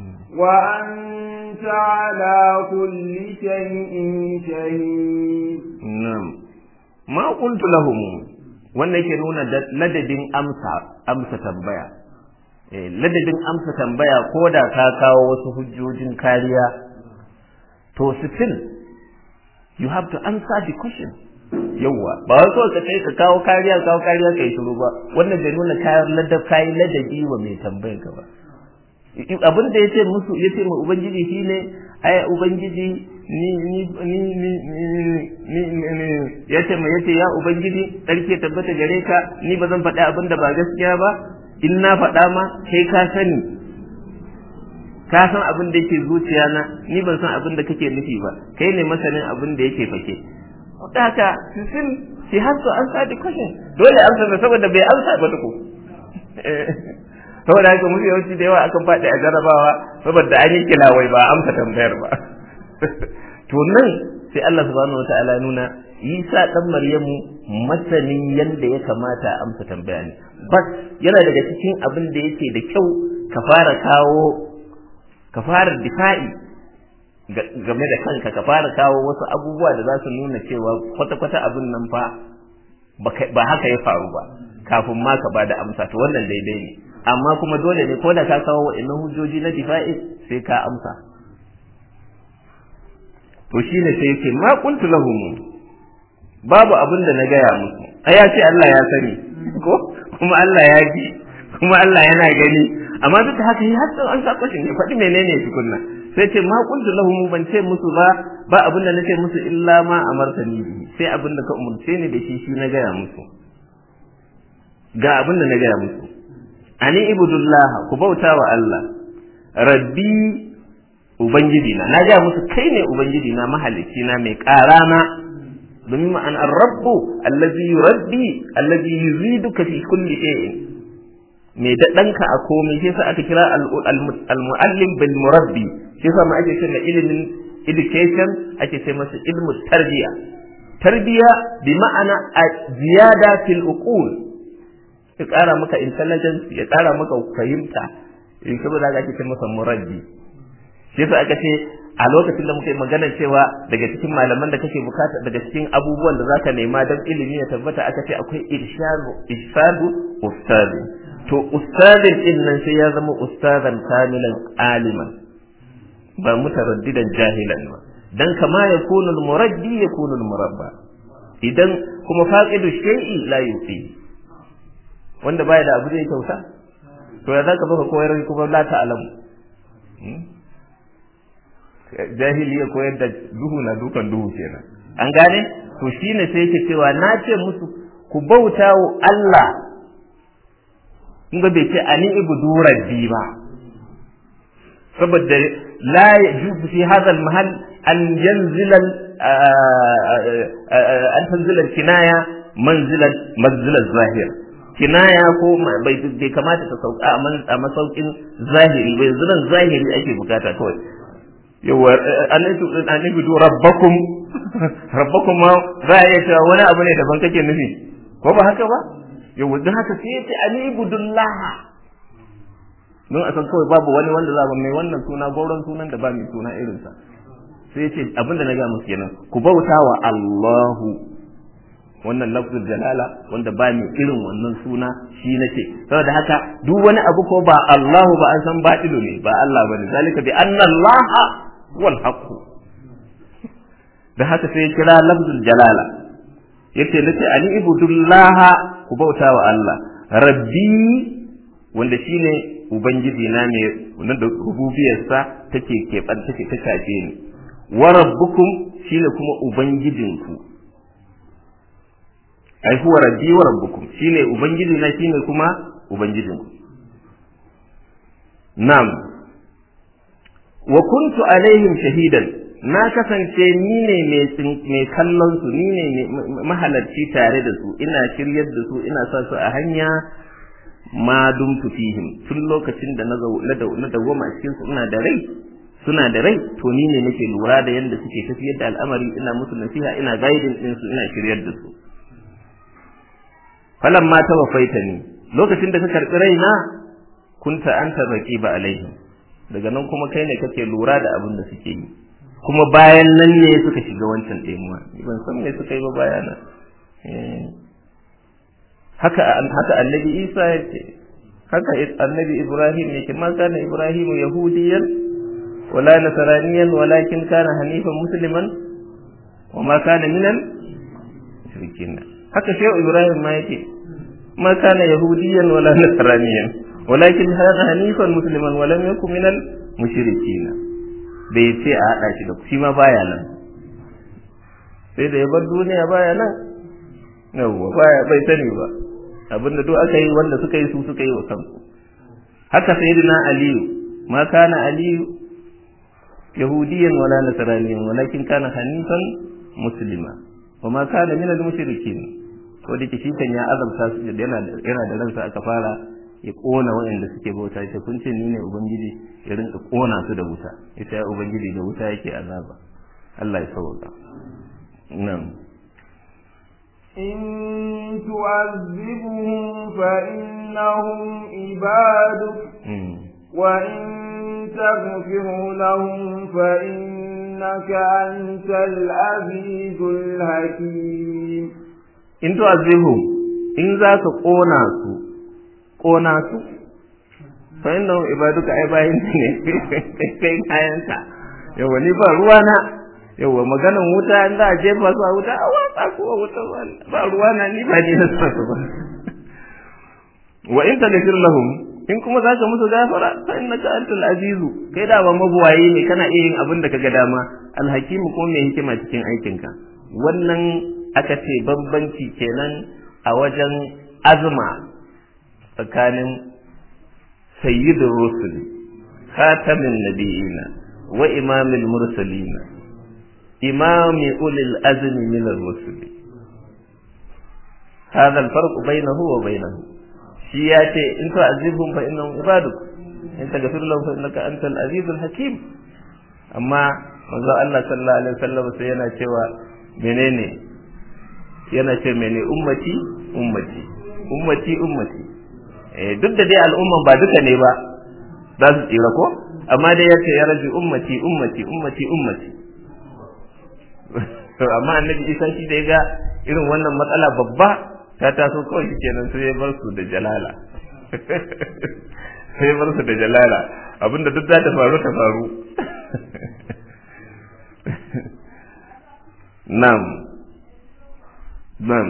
وأنت على كل شيء شهيد نعم ما قلت لهم wannan yake nuna ladadin amsa amsa tambaya eh ladadin amsa tambaya ko da ka kawo wasu hujjojin kariya to still you have to answer the question yawwa ba wai so ka kai ka kawo kariya kawo kariya kai shiru ba wannan bai nuna kayan ladab kayan ladabi wa mai tambayar ka ba abin da yace musu yace mu ubangiji shine ai ubangiji ni ni ni ni ni ni yace mu yace ya ubangiji sarki tabbata gare ka ni ba zan faɗi abin da ba gaskiya ba in na faɗa ma kai ka sani ka san abin da yake zuciya na ni ban san abin da kake nufi ba kai ne masanin abin da yake fake da haka sin shi har to an sa question dole amsa saboda bai amsa ba tuku saboda haka musu yawanci da yawa akan faɗi a jarabawa saboda an yi kilawai ba amsa tambayar ba to nan sai Allah subhanahu wataala nuna Isa dan Maryamu masanin yanda ya kamata a amsa tambaya ne bas yana daga cikin abin da yake da kyau ka fara kawo ka fara difa'i game da kanka ka fara kawo wasu abubuwa da za su nuna cewa kwata-kwata abin nan fa ba haka ya faru ba kafin ma ka bada amsa to wannan daidai ne amma kuma dole ne ko da ka kawo wa'annan hujjoji na difa'i sai ka amsa to shine sai yake ma qultu lahum babu abin da na gaya musu ai ya ce Allah ya sani ko kuma Allah ya ji kuma Allah yana gani amma duk da haka har an sa kwashin ya faɗi menene tukunna sai ce ma qultu lahum ban ce musu ba ba abin da nace musu illa ma amartani bihi sai abin da ka umurce ni da shi shi na gaya musu ga abin da na gaya musu ani ibudullah ku bauta wa Allah rabbi ubangiji na na gaya musu kai ne ubangiji na mahalicci na mai karana domin ma'an rabbu allazi yurabbi allazi yuziduka fi kulli shay'in mai daɗanka a komai sai sa aka kira al-muallim bil murabbi sai sa ma ake cewa ilimin education ake ce masa ilmu tarbiya tarbiya bi ma'ana ziyada fil uqul ya ƙara maka intelligence ya ƙara maka fahimta in saboda haka ake ce masa murabbi shi yasa aka ce a lokacin da muka yi magana cewa daga cikin malaman da kake bukata daga cikin abubuwan da zaka nema don ilimi ya tabbata aka ce akwai irshadu irshadu ustadi to ustadin din nan sai ya zama ustadan kamilan aliman ba mutaraddidan jahilan ba dan kama ya kunu muraddi ya kunu murabba idan kuma faqidu shay'i la yufi wanda baya da abu zai kyauta to ya zaka baka koyar kuma la ta'lamu jahili ya koyar da duhu na dukan duhu kenan an gane to shine sai yake cewa na ce musu ku bauta wa Allah in ga bai ce ani ibudu rabbi ba saboda la yajuzu fi hadha al-mahal an yanzila an tanzila kinaya manzilan manzilan zahir kinaya ko bai bai kamata ta sauka a masaukin zahiri bai zuran zahiri ake bukata kawai yawa an ibudu rabbakum rabbakum ma za a iya cewa wani abu ne daban kake nufi ko ba haka ba yau don haka sai yace alibudullah don a san kawai babu wani wanda za mai wannan suna gauran sunan da ba mai suna irinsa sai yace abinda na ga musu kenan ku bauta wa Allahu wannan lafzul jalala wanda ba mai irin wannan suna shi nace saboda haka duk wani abu ko ba Allahu ba an san batilu ne ba Allah bane zalika bi anna Allah wal haqq da haka sai ya kira lafzul jalala yace nace ani ibudullaha ku bauta wa Allah rabbi wanda shine ubangiji na ne wanda da rububiyarsa take keɓan take ta shafe ni wa rabbukum shine kuma ubangijinku ai huwa rabbi wa rabbukum shine ubangiji na shine kuma ubangijinku na'am wa kuntu alaihim shahidan na kasance ni ne mai kallon su ni ne mahalarci tare da su ina shiryar da su ina sa su a hanya ma dumtu fihim tun lokacin da na dawwama a cikin su ina da rai suna da rai to ni ne nake lura da yadda suke tafiyar da al'amari ina musu nasiha ina guiding din su ina shiryar da su falan ma ta wafaita ni lokacin da ka karbi raina kunta anta raqiba alaihim daga nan kuma kai ne kake lura da abin da suke yi kuma bayan nan ne suka shiga wancan ɗemuwa ban san me suka yi ba bayana haka haka annabi isa ya ce haka annabi ibrahim ya ce ma kana ibrahim yahudiyan wala nasraniyan walakin kana hanifan musliman wa ma kana minal mushrikin haka shehu ibrahim ma yake ma kana yahudiyan wala nasraniyan walakin kana hanifan musliman wa lam yakun minal mushrikin bai ce a haɗa shi da shi ma baya nan sai da ya bar duniya baya nan yawwa baya bai sani ba abinda duk aka yi wanda suka yi su suka yi wa kansu haka sayyidina aliyu ma kana aliyu yahudiyan wala nasraniyan walakin kana hanifan muslima wa ma kana min al-mushrikin ko da shi kan ya azabta su yana yana da ransa aka fara ya kona waɗanda suke bauta shi kun ce ni ne ubangiji ya rinka kona su da wuta ita ya ubangiji da wuta yake azaba Allah ya sauka nan إن تعذبهم فإنهم عبادك وإن تغفر لهم فإنك أنت العزيز الحكيم in tu'azibhum in za ka kona su kona su fa innahum ibaduka ai bayin ne kai kayanka yawa ni ba ruwa na yawa maganan wuta in za a jefa su a wuta a watsa ko a wuta ba ruwa na ni ba ni na sa su ba wa in taghfir lahum in kuma za ka musu gafara fa innaka antal azizu kai da ba mabuwayi ne kana iya yin abin da kaga dama alhakimu kuma mai hikima cikin aikinka wannan aka ce bambanci kenan a wajen azma tsakanin sayyidur rusul khatamin nabiyina wa imamil mursalina imami ulil azmi min ar-rusul هذا الفرق بينه وبينه shi ya ce in ta azibhum fa innahum ibaduk in taghfir lahum fa innaka antal azizul hakim amma manzo Allah sallallahu alaihi wasallam sai yana cewa menene yana ce mene ummati ummati ummati ummati eh duk da dai al'umman ba duka ne ba za su tsira ko amma dai ya ce ya raji ummati ummati ummati ummati to amma annabi Isa shi da ya ga irin wannan matsala babba ta taso kawai shi kenan sai ya bar su da jalala sai ya bar su da jalala abinda duk za ta faru ta faru nam nam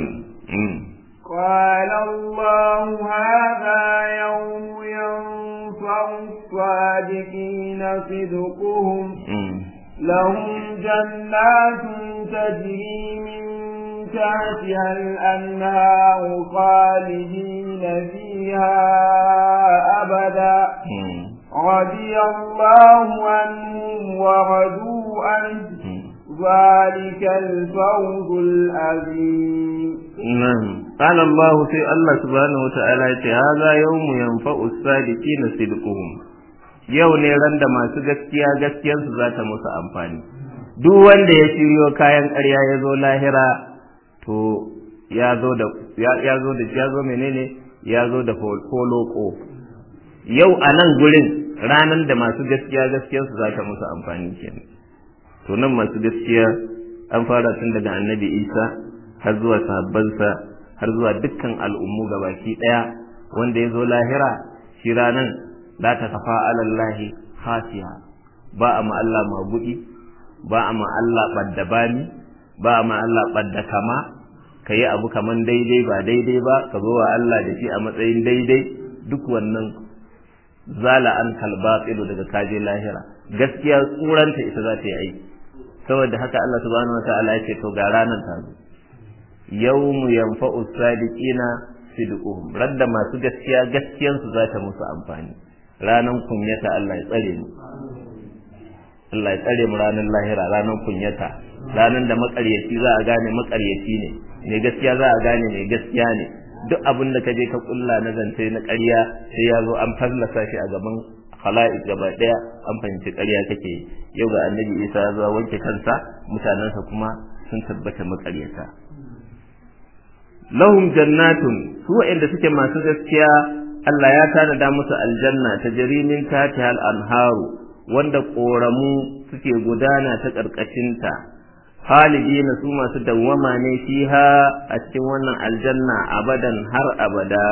قال الله هذا يوم ينفع الصادقين صدقهم لهم جنات تجري من تحتها الأنهار خالدين فيها أبدا رضي الله عنهم ورضوا عنه ذلك الفوز العظيم نعم قال الله في الله سبحانه وتعالى هذا يوم ينفع الصادقين صدقهم yau ne ran da masu gaskiya gaskiyarsu za ta musu amfani duk wanda ya shiryo kayan ƙarya ya zo lahira to ya zo da ya zo da ya zo menene ya zo da foloko yau a nan gurin ranan da masu gaskiya gaskiyarsu za ta musu amfani kenan to nan masu gaskiya an fara tun daga annabi isa har zuwa sahabbansa har zuwa dukkan al'ummu gabaki ɗaya wanda ya zo lahira shi ranan la ta kafa alallahi khasiya ba a ma Allah magudi ba a ma Allah ɓadda bani ba a ma Allah ɓadda kama ka yi abu kaman daidai ba daidai ba ka zo wa Allah da shi a matsayin daidai duk wannan zala an kalbatsilu daga kaje lahira gaskiya tsuranta ita za ta yi aiki saboda haka Allah subhanahu wa ta'ala ya ce to ga ranar ta zo yawmu yanfa'u sadiqina sidquhum radda masu gaskiya gaskiyansu za ta musu amfani ranan kunyata Allah ya tsare mu Allah ya tsare mu ranar lahira ranar kunyata ranar da makaryaci za a gane makaryaci ne mai gaskiya za a gane mai gaskiya ne duk abin da ka je ka kulla na zance na ƙarya sai ya zo an fallasa shi a gaban khala'iq gaba daya an fahimci ƙarya kake yau ga annabi Isa ya zo wanke kansa mutanensa kuma sun tabbata makaryata lahum jannatun su waɗanda suke masu gaskiya Allah ya tanada musu aljanna ta jarimin tatihal anharu wanda ƙoramu suke gudana ta ƙarƙashinta halidina su masu dawwama ne fiha a cikin wannan aljanna abadan har abada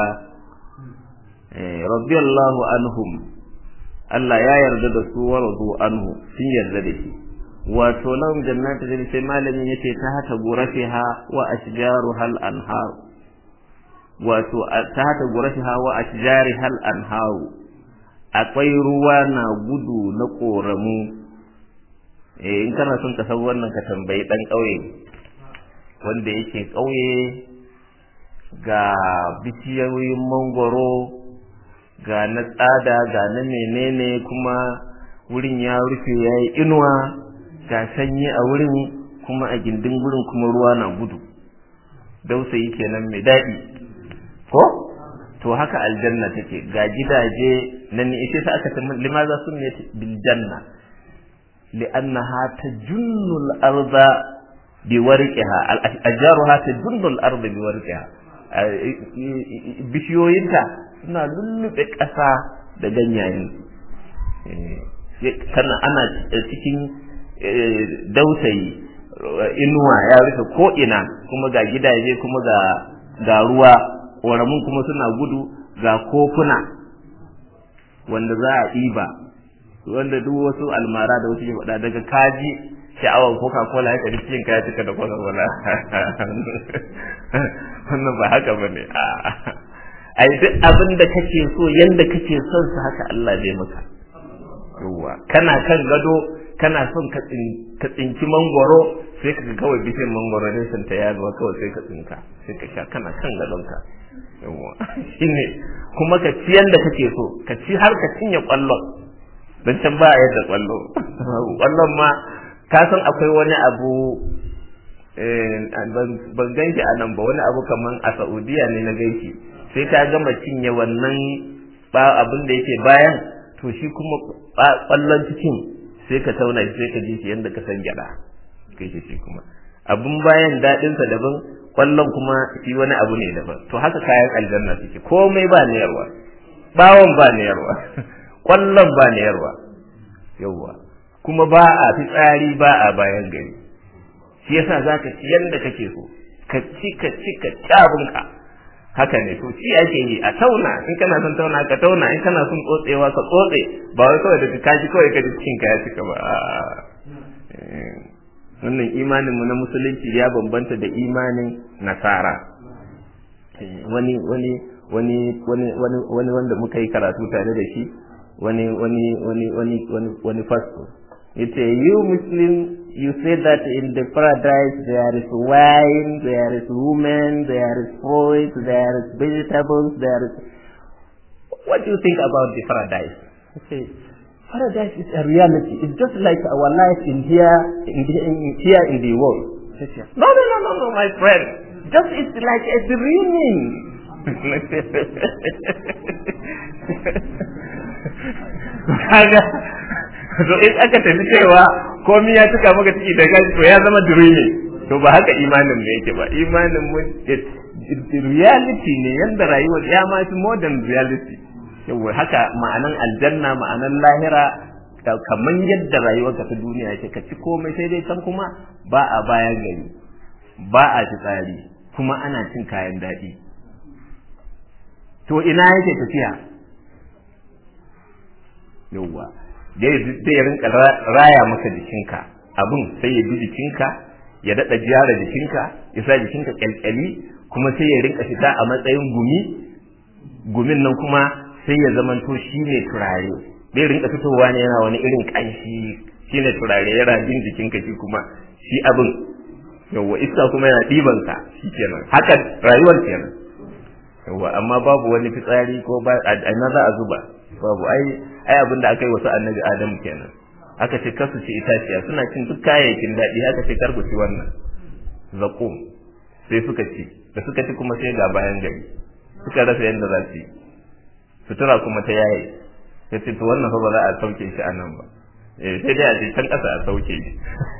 radiyallahu anhum Allah ya yarda da su waradu anhu sun yarda da shi wato lahum jannatu da sai malamin yace ta hata gurafiha wa ashjaruha al anhar wato ta hata gurafiha wa ashjariha al anhar akwai ruwa na gudu na koramu eh in kana son ka san wannan ka tambayi dan kauye wanda yake kauye ga bishiyoyin mangoro ga na tsada ga na menene kuma wurin ya rufe ya yi inuwa ga sanyi a wurin kuma a gindin gurin kuma ruwa na gudu dausayi kenan mai daɗi ko to haka aljanna take ga gidaje nan ne sai aka ce limaza sunniyat bil janna li'annaha tajunnu al-arda biwarqiha al-ajruha tajunnu al-arda biwarqiha bishiyoyinta suna lullube ƙasa da ganyayen kana ana cikin dautayi inuwa ya rufe ko ina kuma ga gidaje kuma ga ga ruwa ƙoramun kuma suna gudu ga kofuna wanda za a ɗiba wanda duk wasu almara da wasu ke faɗa daga kaji sha'awar coca cola ya kari cikin kaya cika da coca cola wannan ba haka ba ne ai duk abin da kake so yanda kake son sa haka Allah zai maka yawa kana kan gado kana son ka tsinki mangoro sai ka kawai bishiyar mangoro ne sun ta yaduwa kawai sai ka tsinka sai ka sha kana kan gadonka yawa shine kuma ka ci yanda kake so ka ci har ka cinye kwallon don can ba a yadda kwallo kwallon ma ka san akwai wani abu ban ganki a nan ba wani abu kaman a saudiya ne na gaiki sai ka gama cinye wannan abin da yake bayan to shi kuma kwallon cikin sai ka tauna shi sai ka ji shi yadda ka san gyada kai shi kuma abin bayan daɗinsa daban kwallon kuma shi wani abu ne daban to haka kayan aljanna suke komai ba niyarwa bawon ba niyarwa kwallon ba niyarwa yauwa kuma ba a fitsari ba a bayan gari shi yasa zaka ci yanda kake so ka ci ka ci ka ci abinka haka ne to ci ake yi a tauna in kana son tauna ka tauna in kana son tsotsewa ka tsotse ba wai kawai daga kaji kawai ka ji cikin ka ya cika ba wannan imanin mu na musulunci ya bambanta da imanin nasara wani wani wani wani wani wani wanda muka yi karatu tare da shi wani wani wani wani wani wani pastor yace you muslim you say that in the paradise there is wine there is women there is fruit there is vegetables there is what do you think about the paradise I say paradise is a reality it's just like our life in here in, the, in here in the world no no no no no my friend just it's like a dreaming kaga to in aka tafi cewa komai ya cika maka ciki da gashi to ya zama dreaming to ba haka imanin mu yake ba imanin mu reality ne yanda rayuwar ya ma fi modern reality yawa haka ma'anan aljanna ma'anan lahira kamar yadda rayuwar ka ta duniya yake ka ci komai sai dai can kuma ba a bayan gari ba a tsari kuma ana cin kayan daɗi to ina yake tafiya yauwa zai rinka raya maka jikinka abun sai ya bi jikinka ya daɗa gyara jikinka ya sa jikinka kyalkyali kuma sai ya rinka fita a matsayin gumi gumin nan kuma sai ya zamanto shi ne turare zai rinka fitowa ne yana wani irin ƙanshi shi ne turare yana bin jikinka shi kuma shi abin yauwa iska kuma yana ɗibanka shi kenan haka rayuwar kenan yauwa amma babu wani fitsari ko ba a za a zuba babu ai ai abin da aka yi wasu annabi adamu kenan aka ce kasu ci itaciya suna cin duk kayayyakin daɗi aka ce kar ku ci wannan zakum sai suka ci da suka ci kuma sai ga bayan gari suka rasa yadda za su yi sutura kuma ta yaye sai ce to wannan fa ba za a sauke shi a nan ba eh sai dai a ce can ƙasa a sauke shi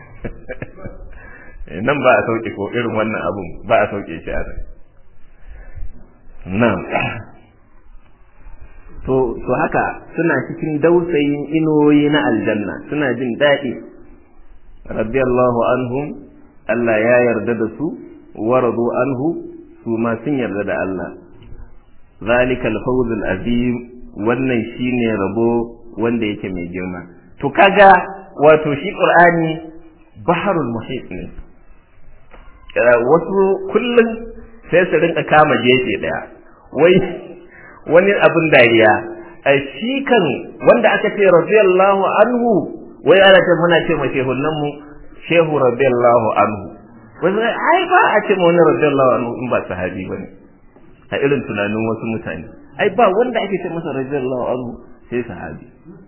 nan ba a sauke ko irin wannan abun ba a sauke shi a nan nan to to haka suna cikin dausayin inoyi na aljanna suna jin daɗi radiyallahu anhum Allah ya yarda da su waradu anhu su ma sun yarda da Allah zalikal fawzul azim wannan shine rabo wanda yake mai girma to kaga wato shi qur'ani baharul muhit ne wasu kullum sai su rinka kama gefe daya wai wani abin dariya a shi kan wanda aka ce radiyallahu anhu wai ana ce muna ce mace hunnan mu shehu radiyallahu anhu wasu ai ba a ce wani radiyallahu anhu in ba sahabi bane a irin tunanin wasu mutane ai ba wanda ake ce masa radiyallahu anhu sai sahabi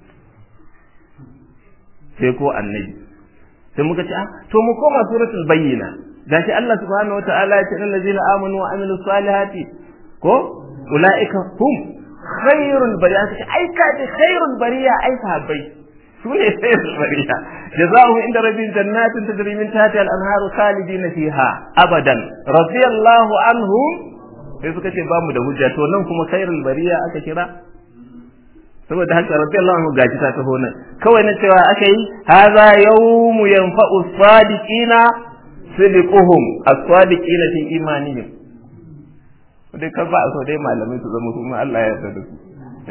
sai ko annabi sai muka ce ah to mu koma suratul bayyina gashi Allah subhanahu wataala ya ce allazina amanu wa amilus salihati ko ulaika hum khairul bariya sai ai ka ji khairul bariya ai sahabbai su ne khairul bariya jazaohu inda rabbin jannatin tajri min tahtiha al-anharu khalidina fiha abadan radiyallahu anhum sai suka ce bamu da hujja to nan kuma khairul bariya aka kira saboda haka radiyallahu anhu gaji ta taho nan kawai na cewa aka yi hadha yawmu yanfa'u sadiqina sidquhum as-sadiqina fi imanihim dai ka ba so dai malamai su zama kuma Allah ya yarda da su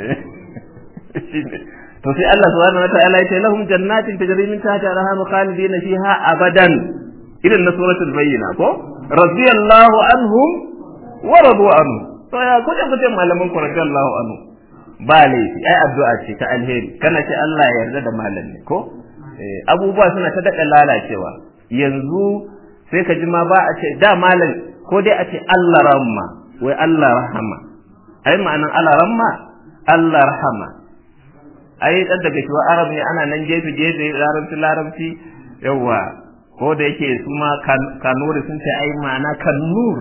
to sai Allah subhanahu wataala ya ce lahum jannatin tajri min tahtiha al-anharu khalidina fiha abadan irin na suratul bayyina ko radiyallahu anhum wa radu anhu to ya kuje kuje malaman ku radiyallahu anhu ba laifi ai addu'a ce ta alheri kana ce Allah ya yarda da malami ko abubuwa suna ta daɗa lalacewa yanzu sai ka ji ma ba a ce da malam ko dai a ce Allah rahma wai Allah rahama ai ma'anan Allah rahma Allah rahama ai dan daga shi arab ne ana nan gefe gefe larabci larabci yawa ko da yake su ma kanuri sun ce ai ma'ana kannur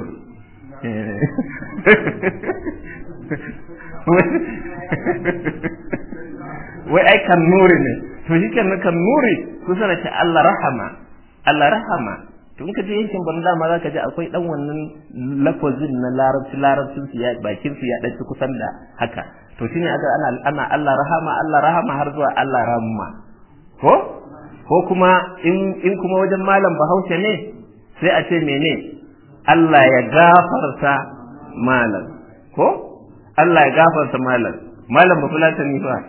wai ai kan nuri ne to shi kan kan nuri kusa da ce Allah rahama Allah rahama to in ka je yankin banda ma zaka ji akwai dan wannan lafazin na larabci larabcin su ya bakin su ya dan kusan da haka to shine aka ana ana Allah rahama Allah rahama har zuwa Allah rahma ko ko kuma in in kuma wajen malam Bahaushe ne sai a ce mene Allah ya gafarta malam ko Allah ya gafarta malam malam ba fulatani fa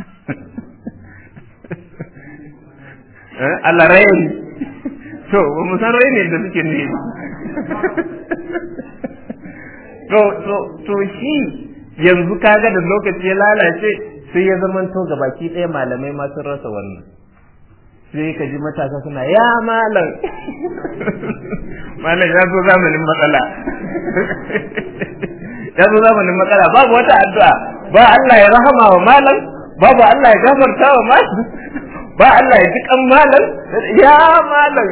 Allah rayin to ba mu san rayin da suke ne to to to shi yanzu kaga da lokaci ya lalace sai ya zamanto ga baki ɗaya malamai ma sun rasa wannan sai ka ji matasa suna ya malam malam ya zo zamanin matsala ya zo zamanin matsala babu wata addu'a ba Allah ya rahama wa malam babu Allah ya gafarta wa malam ba Allah ya ji kan malam ya malam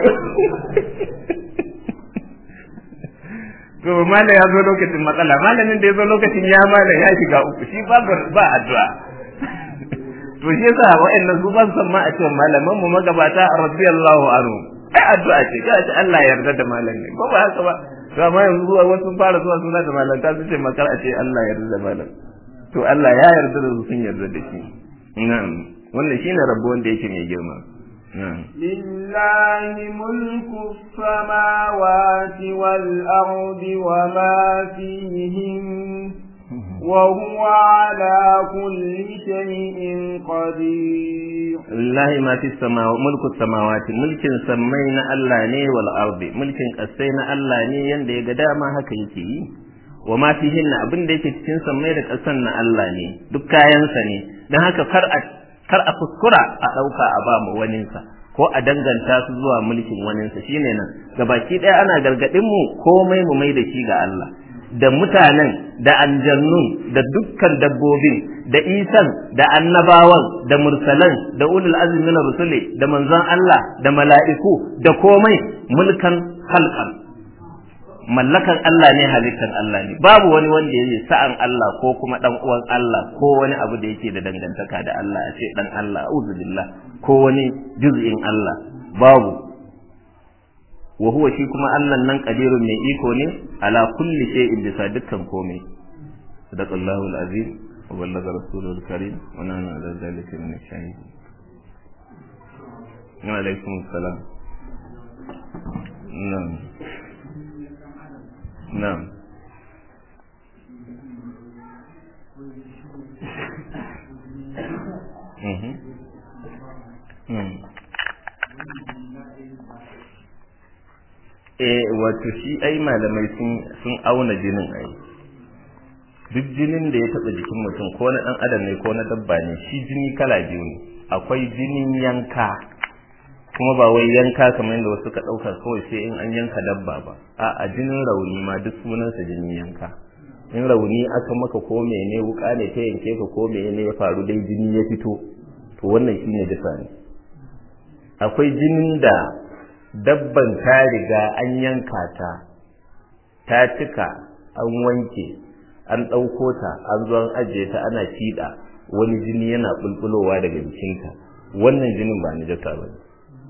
to malam ya zo lokacin matsala malamin da ya zo lokacin ya malam ya shiga uku shi ba ba addu'a to shi yasa wa'annan su ban san ma a cewa malaman mu magabata radiyallahu anhu ai addu'a ce ga ce Allah ya yarda da malam ne ko ba haka ba to amma yanzu zuwa wasu fara zuwa suna da malanta su ce makar a ce Allah ya yarda da malam to Allah ya yarda da su sun yarda da shi na'am wannan shine rabbo wanda yake mai girma لله ملك السماوات والأرض وما فيهن وهو على كل شيء قدير لله ما في السماوات ملك السماوات ملك سمينا الله ني والأرض ملك قسينا الله ني يند يغدا ما haka yake yi wa ma fihin abin da yake cikin sammai da ƙasan na Allah ne duk kayansa ne dan haka kar a kar a kuskura a ɗauka a ba mu waninsa ko a danganta su zuwa mulkin waninsa shine nan gabaki ɗaya ana gargaɗin mu komai mu mai da shi ga Allah da mutanen da aljannun da dukkan dabbobin da isan da annabawan da mursalan da ulul azmi na rusuli da manzon Allah da mala'iku da komai mulkan halkan mallakan Allah ne halittar Allah ne babu wani wanda yake sa'an Allah ko kuma dan uwan Allah ko wani abu da yake da dangantaka da Allah a ce dan Allah a'udhu billah ko wani juz'in Allah babu wa huwa shi kuma Allah nan qadirun mai iko ne ala kulli shay'in bisa dukkan komai sadaqallahu alazim wa ballaga rasulul karim wa nana ala zalika min ash-shahidin wa alaikum assalam na'am na'am mhm mhm eh wato shi ai malamai sun sun auna jinin ai duk jinin da ya taba jikin mutum ko na dan adam ne ko na dabba ne shi jini kala biyu ne akwai jinin yanka kuma ba wai yanka kamar yadda wasu ka dauka kawai sai in an yanka dabba ba a a jinin rauni ma duk sunansa jinin yanka in rauni aka maka ko mene wuka ne ta yanke ka ko mene ya faru dai jini ya fito to wannan shine dafa ne akwai jinin da dabban ta riga an yanka ta ta cika an wanke an ɗauko ta an zo an ajiye ta ana fiɗa wani jini yana bulbulowa daga jikinta wannan jinin ba najasa ba ne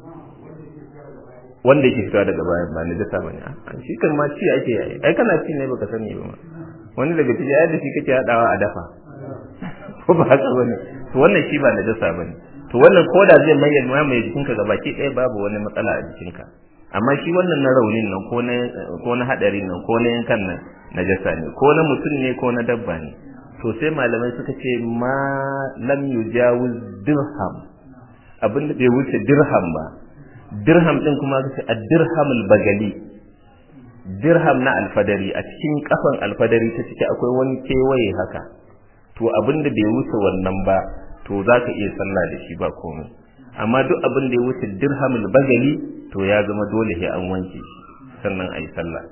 wanda yake fitowa daga bayan ba najasa ba ne shi kan ma ci ake yi ai kana ci ne baka sani ba ma wani daga ciki ai da shi kake hadawa a dafa ko ba haka bane to wannan shi ba najasa bane to wannan koda zai mai mai jikinka gabaki ɗaya babu wani matsala a jikinka amma shi wannan na raunin nan ko na ko na hadarin nan ko na yankan nan najasa ne ko na mutum ne ko na dabba ne to sai malamai suka ce ma lam yujawiz dirham abin da bai wuce dirham ba dirham din kuma kace ad-dirhamul bagali dirham na alfadari a cikin kafan alfadari ta ciki akwai wani kewaye haka to abin da bai wuce wannan ba to za ka iya sallah da shi ba komai amma duk abin da ya wuce dirhamul bagali to ya zama dole sai an wanke shi sannan a yi sallah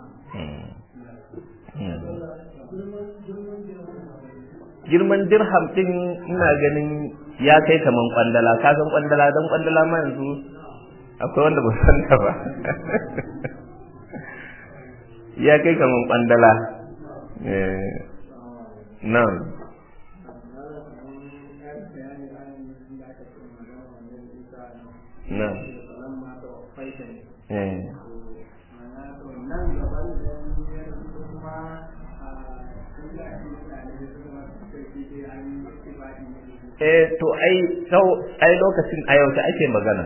girman dirham din ina ganin ya kai kaman kwandala ka san kwandala don kwandala ma yanzu akwai wanda ba san ta ba ya kai kaman kwandala nan nan eh to ai sau ai lokacin a yau ake magana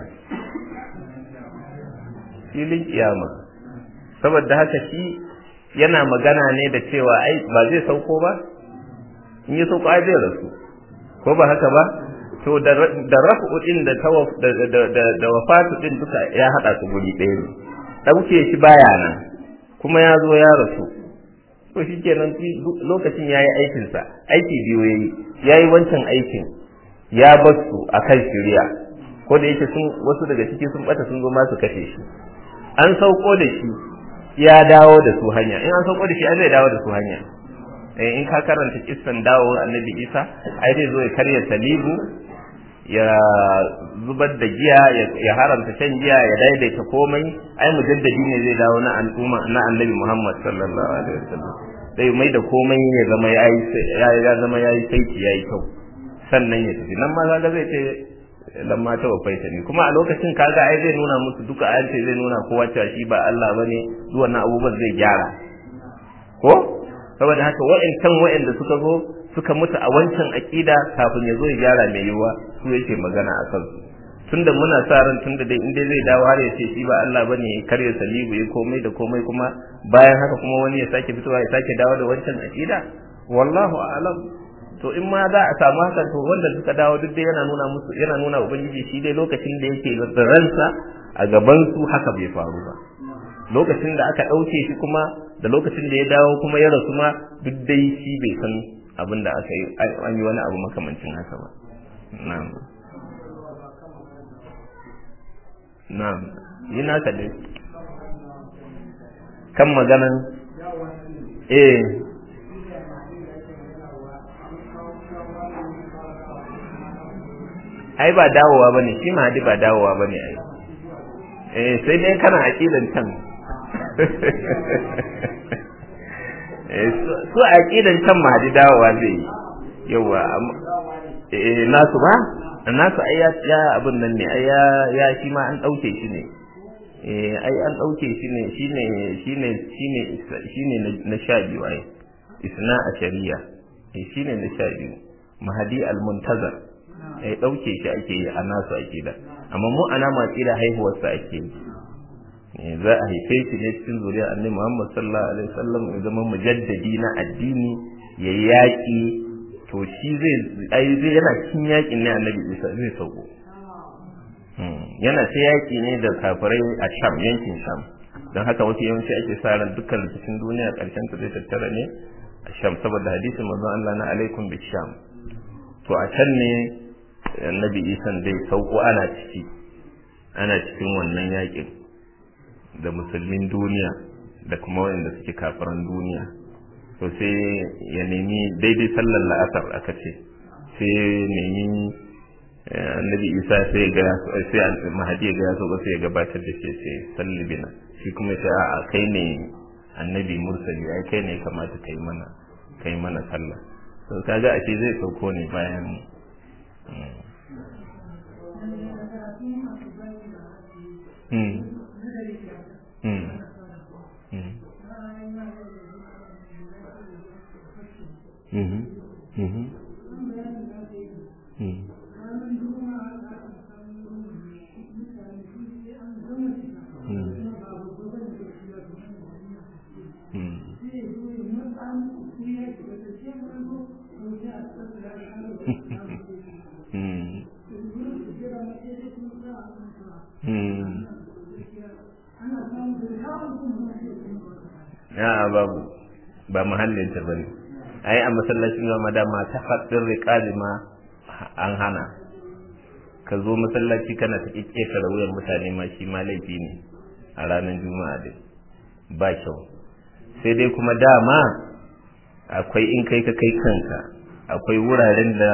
filin kiyama saboda haka shi yana magana ne da cewa ai ba zai sauko ba in ya sauko ai zai rasu ko ba haka ba to da rafu din da da da da wafatu din duka ya hada su guri ɗaya ne dauke shi baya nan kuma ya zo ya rasu to shikenan lokacin yayi aikin sa aiki biyu yayi yayi wancan aikin ya bar su akan shiriya ko da yake sun wasu daga ciki sun bata sun zo ma su kashe shi an sauko da shi ya dawo da su hanya in an sauko da shi zai dawo da su hanya eh in ka karanta kissan dawo annabi Isa ai zai zo ya karya salibu ya zubar da giya ya haramta shan giya ya daidaita komai ai mujaddadi ne zai dawo na al'umma na annabi Muhammad sallallahu alaihi wasallam sai mai da komai ya zama yayi ya zama yayi saiti yayi kyau sannan ya tafi nan ma kaga zai ce lamma ta wafaita ne kuma a lokacin kaga ai zai nuna musu duka ayan ce zai nuna kowa cewa shi ba Allah bane duk wannan abubuwan zai gyara ko saboda haka wa'ancan wa'anda suka zo suka mutu a wancan aqida kafin ya zo ya gyara mai yiwuwa su yake magana a kansu tunda muna sa ran tunda dai inda zai dawo har ya ce shi ba Allah bane ya karya salibu ya komai da komai kuma bayan haka kuma wani ya sake fitowa ya sake dawo da wancan aqida wallahu a'lam to in ma za a samu hakan to wanda suka dawo duk dai yana nuna musu yana nuna ubangiji shi dai lokacin da yake da ransa a gaban su haka bai faru ba lokacin da aka ɗauke shi kuma da lokacin da ya dawo kuma ya rasu ma duk dai shi bai san abin da aka yi an yi wani abu makamancin haka ba na'am na'am yi naka dai kan maganan eh ai ba dawowa bane shi ma ba dawowa bane ai eh sai dai kana aqidan can eh su aqidan can ma di dawowa zai yawa eh nasu ba nasu ai ya abin nan ne ai ya ya shi ma an dauke shi ne eh ai an dauke shi ne shine shine shine shine na sha biyu ai isna a shari'a eh shine na sha biyu mahadi al-muntazar ya ɗauke shi ake yi a nasu akida amma mu ana matsi da haihuwarsa ake yi za a haife shi ne cikin zuriyar annabi Muhammad sallallahu alaihi wasallam ya zama mujaddadi na addini ya yaƙi to shi zai ai zai yana cikin yaƙin ne annabi Isa zai sauko yana ta yaƙi ne da kafirai a Sham yankin Sham don haka wasu yawanci ake sa ran dukkan cikin duniya ƙarshen ta zai tattara ne a Sham saboda hadisin manzon Allah na alaikum bi Sham to a can ne annabi isan dai sauko ana ciki ana cikin wannan yakin da musulmin duniya da kuma wanda suke kafiran duniya to sai ya nemi daidai sallar la'asar aka ce sai nemi annabi isa sai ga sai mahadi ga ya sauka sai ya gabatar da shi sai salli bina shi kuma sai a kai ne annabi mursali ai kai ne kamata kai mana kai mana sallah to kaga a ce zai sauko ne bayan Hmm. Hmm. Hmm. Mhm. Mhm. Hmm. ya babu ba muhallin ta bane ai a masallacin zama dama ta haddin riqali ma an hana ka zo masallaci kana ta kikketa wuyan mutane ma shi ma laifi ne a ranar juma'a dai ba kyau sai dai kuma dama akwai in kai ka kai kanka akwai wuraren da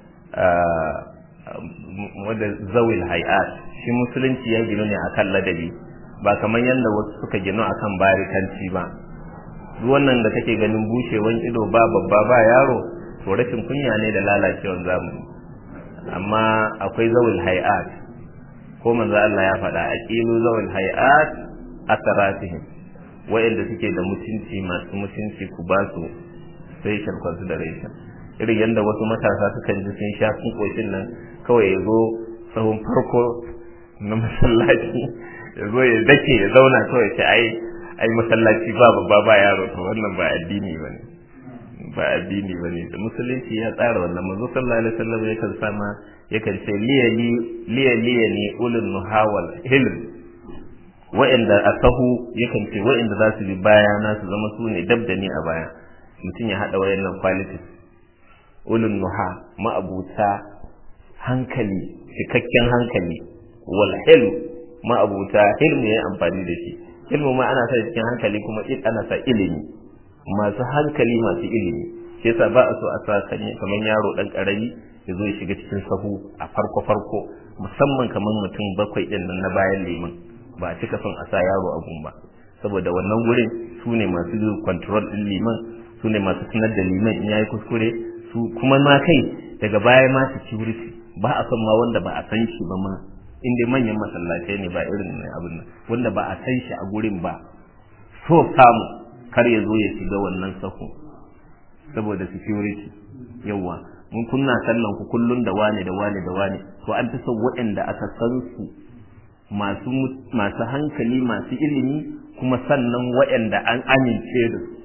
wadda zawil hay'at shi musulunci ya gino ne akan ladabi ba kamar yadda wasu suka gino akan barikanci ba duk wannan da kake ganin bushewan ido ba babba ba yaro to rashin kunya ne da lalacewan zamani amma akwai zawil hay'at ko manzo Allah ya faɗa aqilu zawil hay'at asaratihim wa'anda suke da mutunci masu mutunci ku ba su sai sharkwansu da raisha irin yadda wasu matasa sukan ji sun sha sun koshin nan kawai ya zo sahun farko na masallaci ya zo ya dake ya zauna kawai ce ai ai masallaci ba babba ba yaro to wannan ba addini bane ba addini bane da musulunci ya tsara wannan manzo sallallahu alaihi wasallam yakan sama yakan ce liya liya liya ni ulul muhawal hilm wa'inda a sahu yakan ce wa'inda za su bi baya na su zama su ne dab da ni a baya mutum ya haɗa wayannan qualities ulun nuha ma'abuta hankali cikakken hankali wal hilm ma'abuta hilm ya amfani da shi hilmu ma ana sa cikin hankali kuma ana sa ilimi masu hankali masu ilimi shi yasa ba a so a sa kamar yaro dan karami ya zo ya shiga cikin sahu a farko farko musamman kamar mutum bakwai din nan na bayan liman ba a cika son a sa yaro a gun ba saboda wannan wurin su ne masu control din liman su ne masu tunar da liman in yayi kuskure su kuma ma kai daga baya ma security ba a son ma wanda ba a san shi ba ma inda manyan masallatai ne ba irin abin nan wanda ba a san shi a gurin ba so samu kar ya zo ya shiga wannan sahu saboda security yawa mun kunna sallan ku kullun da wane da wane da wane to an ta son waɗanda aka san su masu masu hankali masu ilimi kuma sannan waɗanda an amince da su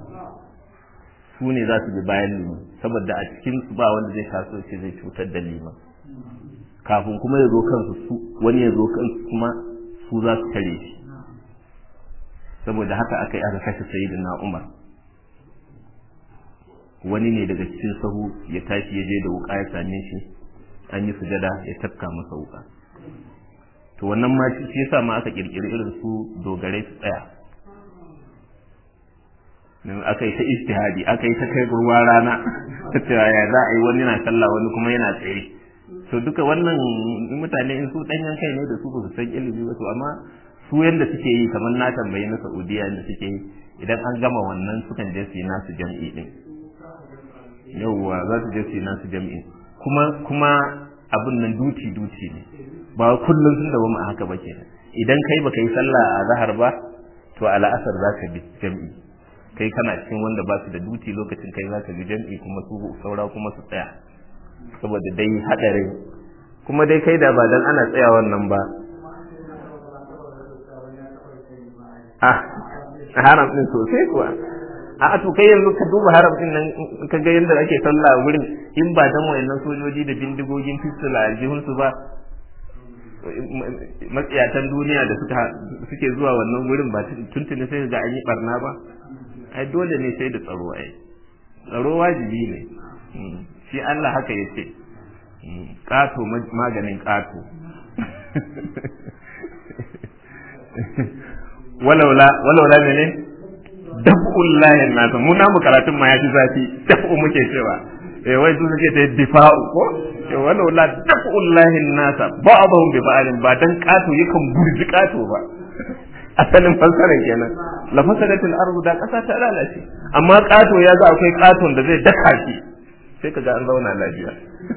su ne za su bi bayan liman saboda a cikin su ba wanda zai taso shi zai cutar da liman kafin kuma ya zo kansu su wani ya zo kansu kuma su za su tare shi saboda haka aka yi aka kashe sayyidina Umar wani ne daga cikin sahu ya tashi ya je da wuka ya same shi an yi sujada ya tafka masa wuka to wannan ma shi yasa ma aka kirkiri irin su dogarai su tsaya aka yi ta istihadi aka yi ta kai ruwa rana ta cewa ya za a yi wani na sallah wani kuma yana tsaye to duka wannan mutane in su danyen kai ne da su ba su san ilimi ba to amma su yanda suke yi kamar na tambayi na Saudiya yanda suke yi idan an gama wannan sukan je su yi nasu jam'i din yauwa za su je su yi nasu jam'i kuma kuma abin nan duti duti ne ba kullum sun dawo a haka ba kenan idan kai baka yi sallah a zahar ba to a la'asar za ka bi jam'i kai kana cikin wanda ba su da duti lokacin kai za ka bi jam'i kuma su saura kuma su tsaya saboda dai hadarin kuma dai kai da ba dan ana tsaya wannan ba ah haram din sosai kuwa a to kai yanzu ka duba haram din nan ka ga yanda ake sallah wurin in ba dan wayannan sojoji da bindigogin pistol a aljihun su ba matsiyatan duniya da suka suke zuwa wannan wurin ba tuntuni sai ga an yi barna ba ai dole ne sai da tsaro ai tsaro wajibi ne shi Allah haka yace ƙato maganin ƙato walaula walaula mene daf'ul lahin nasa mu namu karatun ma ya fi zafi daf'u muke cewa eh wai su suke ta difa'u ko eh walaula daf'ul lahin nasa ba'dhum bi ba'din ba dan ƙato yakan burji ƙato ba asalin fassarar kenan la fasadatul ardu da kasa ta lalace amma kato ya ga akwai katon da zai daka shi sai ka ga an zauna lafiya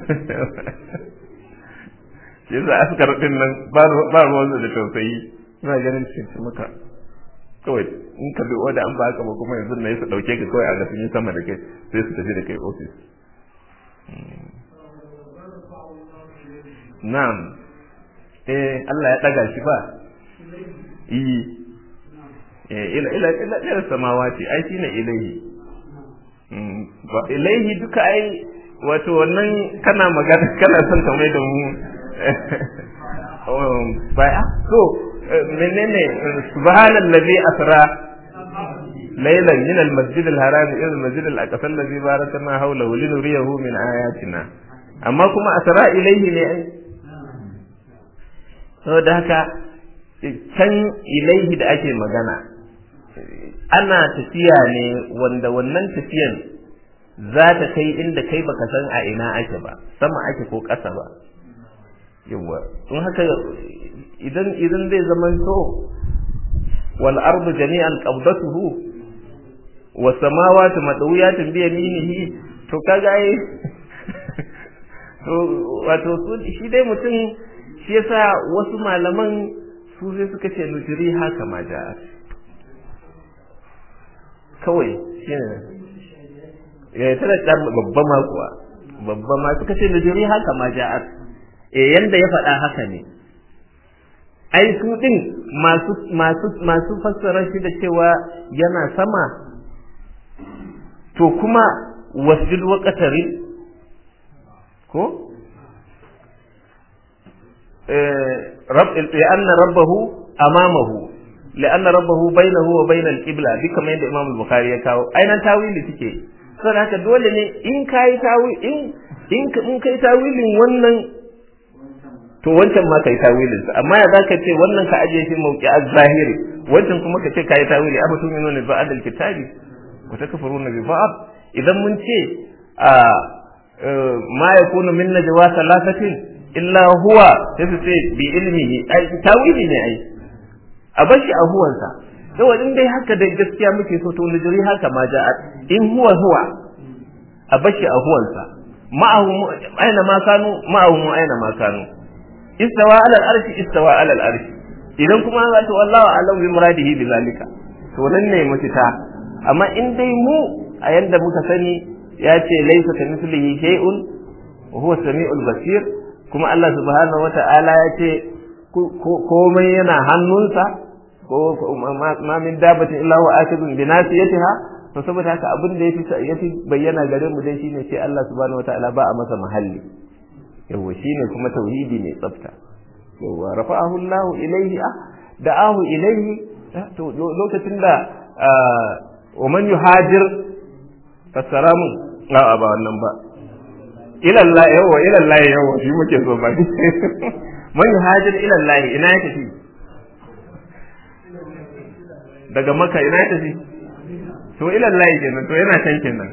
yasa askar din nan ba ruwan da tausayi ina ganin cikin maka kawai in ka bi wanda an ba ka ba kuma yanzu na yi su dauke ka kawai a ga sun yi sama da kai sai su tafi da kai ofis na'am eh Allah ya daga shi ba yi ila ila ila ila samawati ai shine ilaihi ba ilaihi duka ai wato wannan kana magana kana son ka mai da mu baya so menene subhanallazi asra laylan min almasjid alharam ila almasjid alaqsa allazi barakna hawlahu linuriyahu min ayatina amma kuma asra ilaihi ne ai saboda haka can ilaihi da ake magana ana tafiya ne wanda wannan tafiyan za ta kai inda kai baka san a ina ake ba sama ake ko ƙasa ba yawa in haka idan idan zai zama so wal ardu jami'an qabdatuhu was samawati madawiyatun bi yaminihi to kaga ai to wato shi dai mutum shi yasa wasu malaman su sai suka ce nujiri haka ma ja'at kawai shine ya tana da babba ma kuwa babba ma suka ce nujiri haka ma ja'at eh yanda ya faɗa haka ne ai su din masu masu masu fassara shi da cewa yana sama to kuma wasjud wa qatari ko رب لأن ربه أمامه لأن ربه بينه وبين القبلة دي كما يند إمام البخاري يكاو أين تاويل تيكي saboda haka dole ne in kai tawi in in in kai tawilin wannan to wancan ma kai tawilin sa amma ya zaka ce wannan ka aje shi mauki az-zahiri wancan kuma ka ce kai tawili afa tu'minuna bi ba'd al-kitabi wa takfuruna bi ba'd idan mun ce a ma yakunu min najwa thalathatin illa huwa sai su ce bi ilmihi ai tawili ne ai a bashi a huwansa saboda in dai haka da gaskiya muke so to nujuri haka ma ja'a in huwa huwa a bashi a huwansa ma'ahu aina ma kanu ma'ahu aina ma kanu istawa ala al-arshi istawa ala al-arshi idan kuma za ta wallahu a'lam bi muradihi bi zalika to nan ne mafita amma in dai mu a yanda muka sani ya ce laysa kamithlihi shay'un wa huwa samiul basir kuma Allah subhanahu wata'ala ya ce komai yana hannunsa ko ma min dabatin illa huwa akidun bi nasiyatiha to saboda haka abin da yafi yafi bayyana gare mu dai shine sai Allah subhanahu wata'ala ba a masa mahalli yawa shine kuma tauhidi ne tsafta yawa rafa'ahu Allah ilayhi da'ahu ilayhi to lokacin da wa man yuhajir fasaramu a ba wannan ba ilallah yawa ilallah yawa shi muke so ba man yuhajir ilallah ina ya tafi daga maka ina ya tafi to ilallah kenan to yana can kenan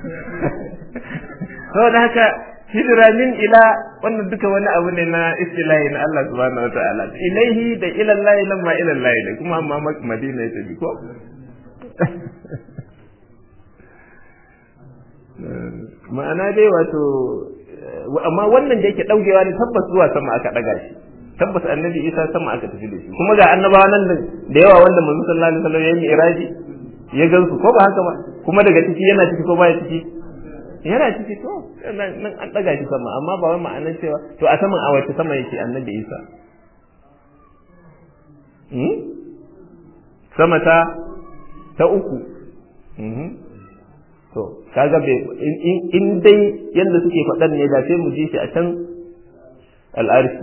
saboda haka hijira min ila wannan duka wani abu ne na istilahi na Allah subhanahu wa ta'ala ilaihi da ilallahi nan ma ilallahi da kuma amma madina ya tafi ko ma'ana dai wato amma wannan da yake daukewa ne tabbas zuwa sama aka daga shi tabbas annabi isa sama aka tafi da shi kuma ga annabawa nan da yawa wanda manzo sallallahu alaihi wasallam ya yi iraji ya gansu ko ba haka ba kuma daga ciki yana ciki ko baya ciki yana ciki to nan an daga shi sama amma ba wai ma'anar cewa to a saman a wace sama yake annabi isa sama ta ta uku to kaga bai in dai yanda suke faɗan ne da sai mu ji shi a can al'arshi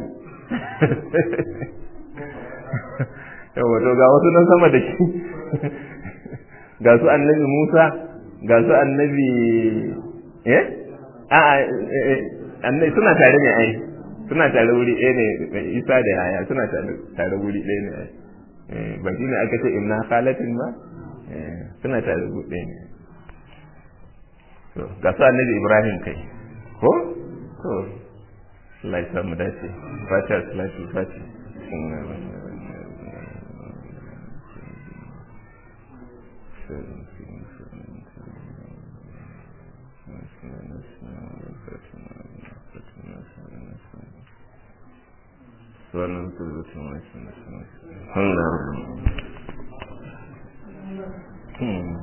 yawa to ga wasu nan sama da shi ga su annabi Musa ga su annabi eh a annabi suna tare ne ai suna tare wuri ɗaya ne Isa da Yaya suna tare wuri ɗaya ne ai ba shi ne aka ce inna khalatin ba suna tare wuri ɗaya ne ga su annabi ibrahim kai ko to Allah ya samu dace fatiha salatu fatiha wannan tuzutun wasu Hmm.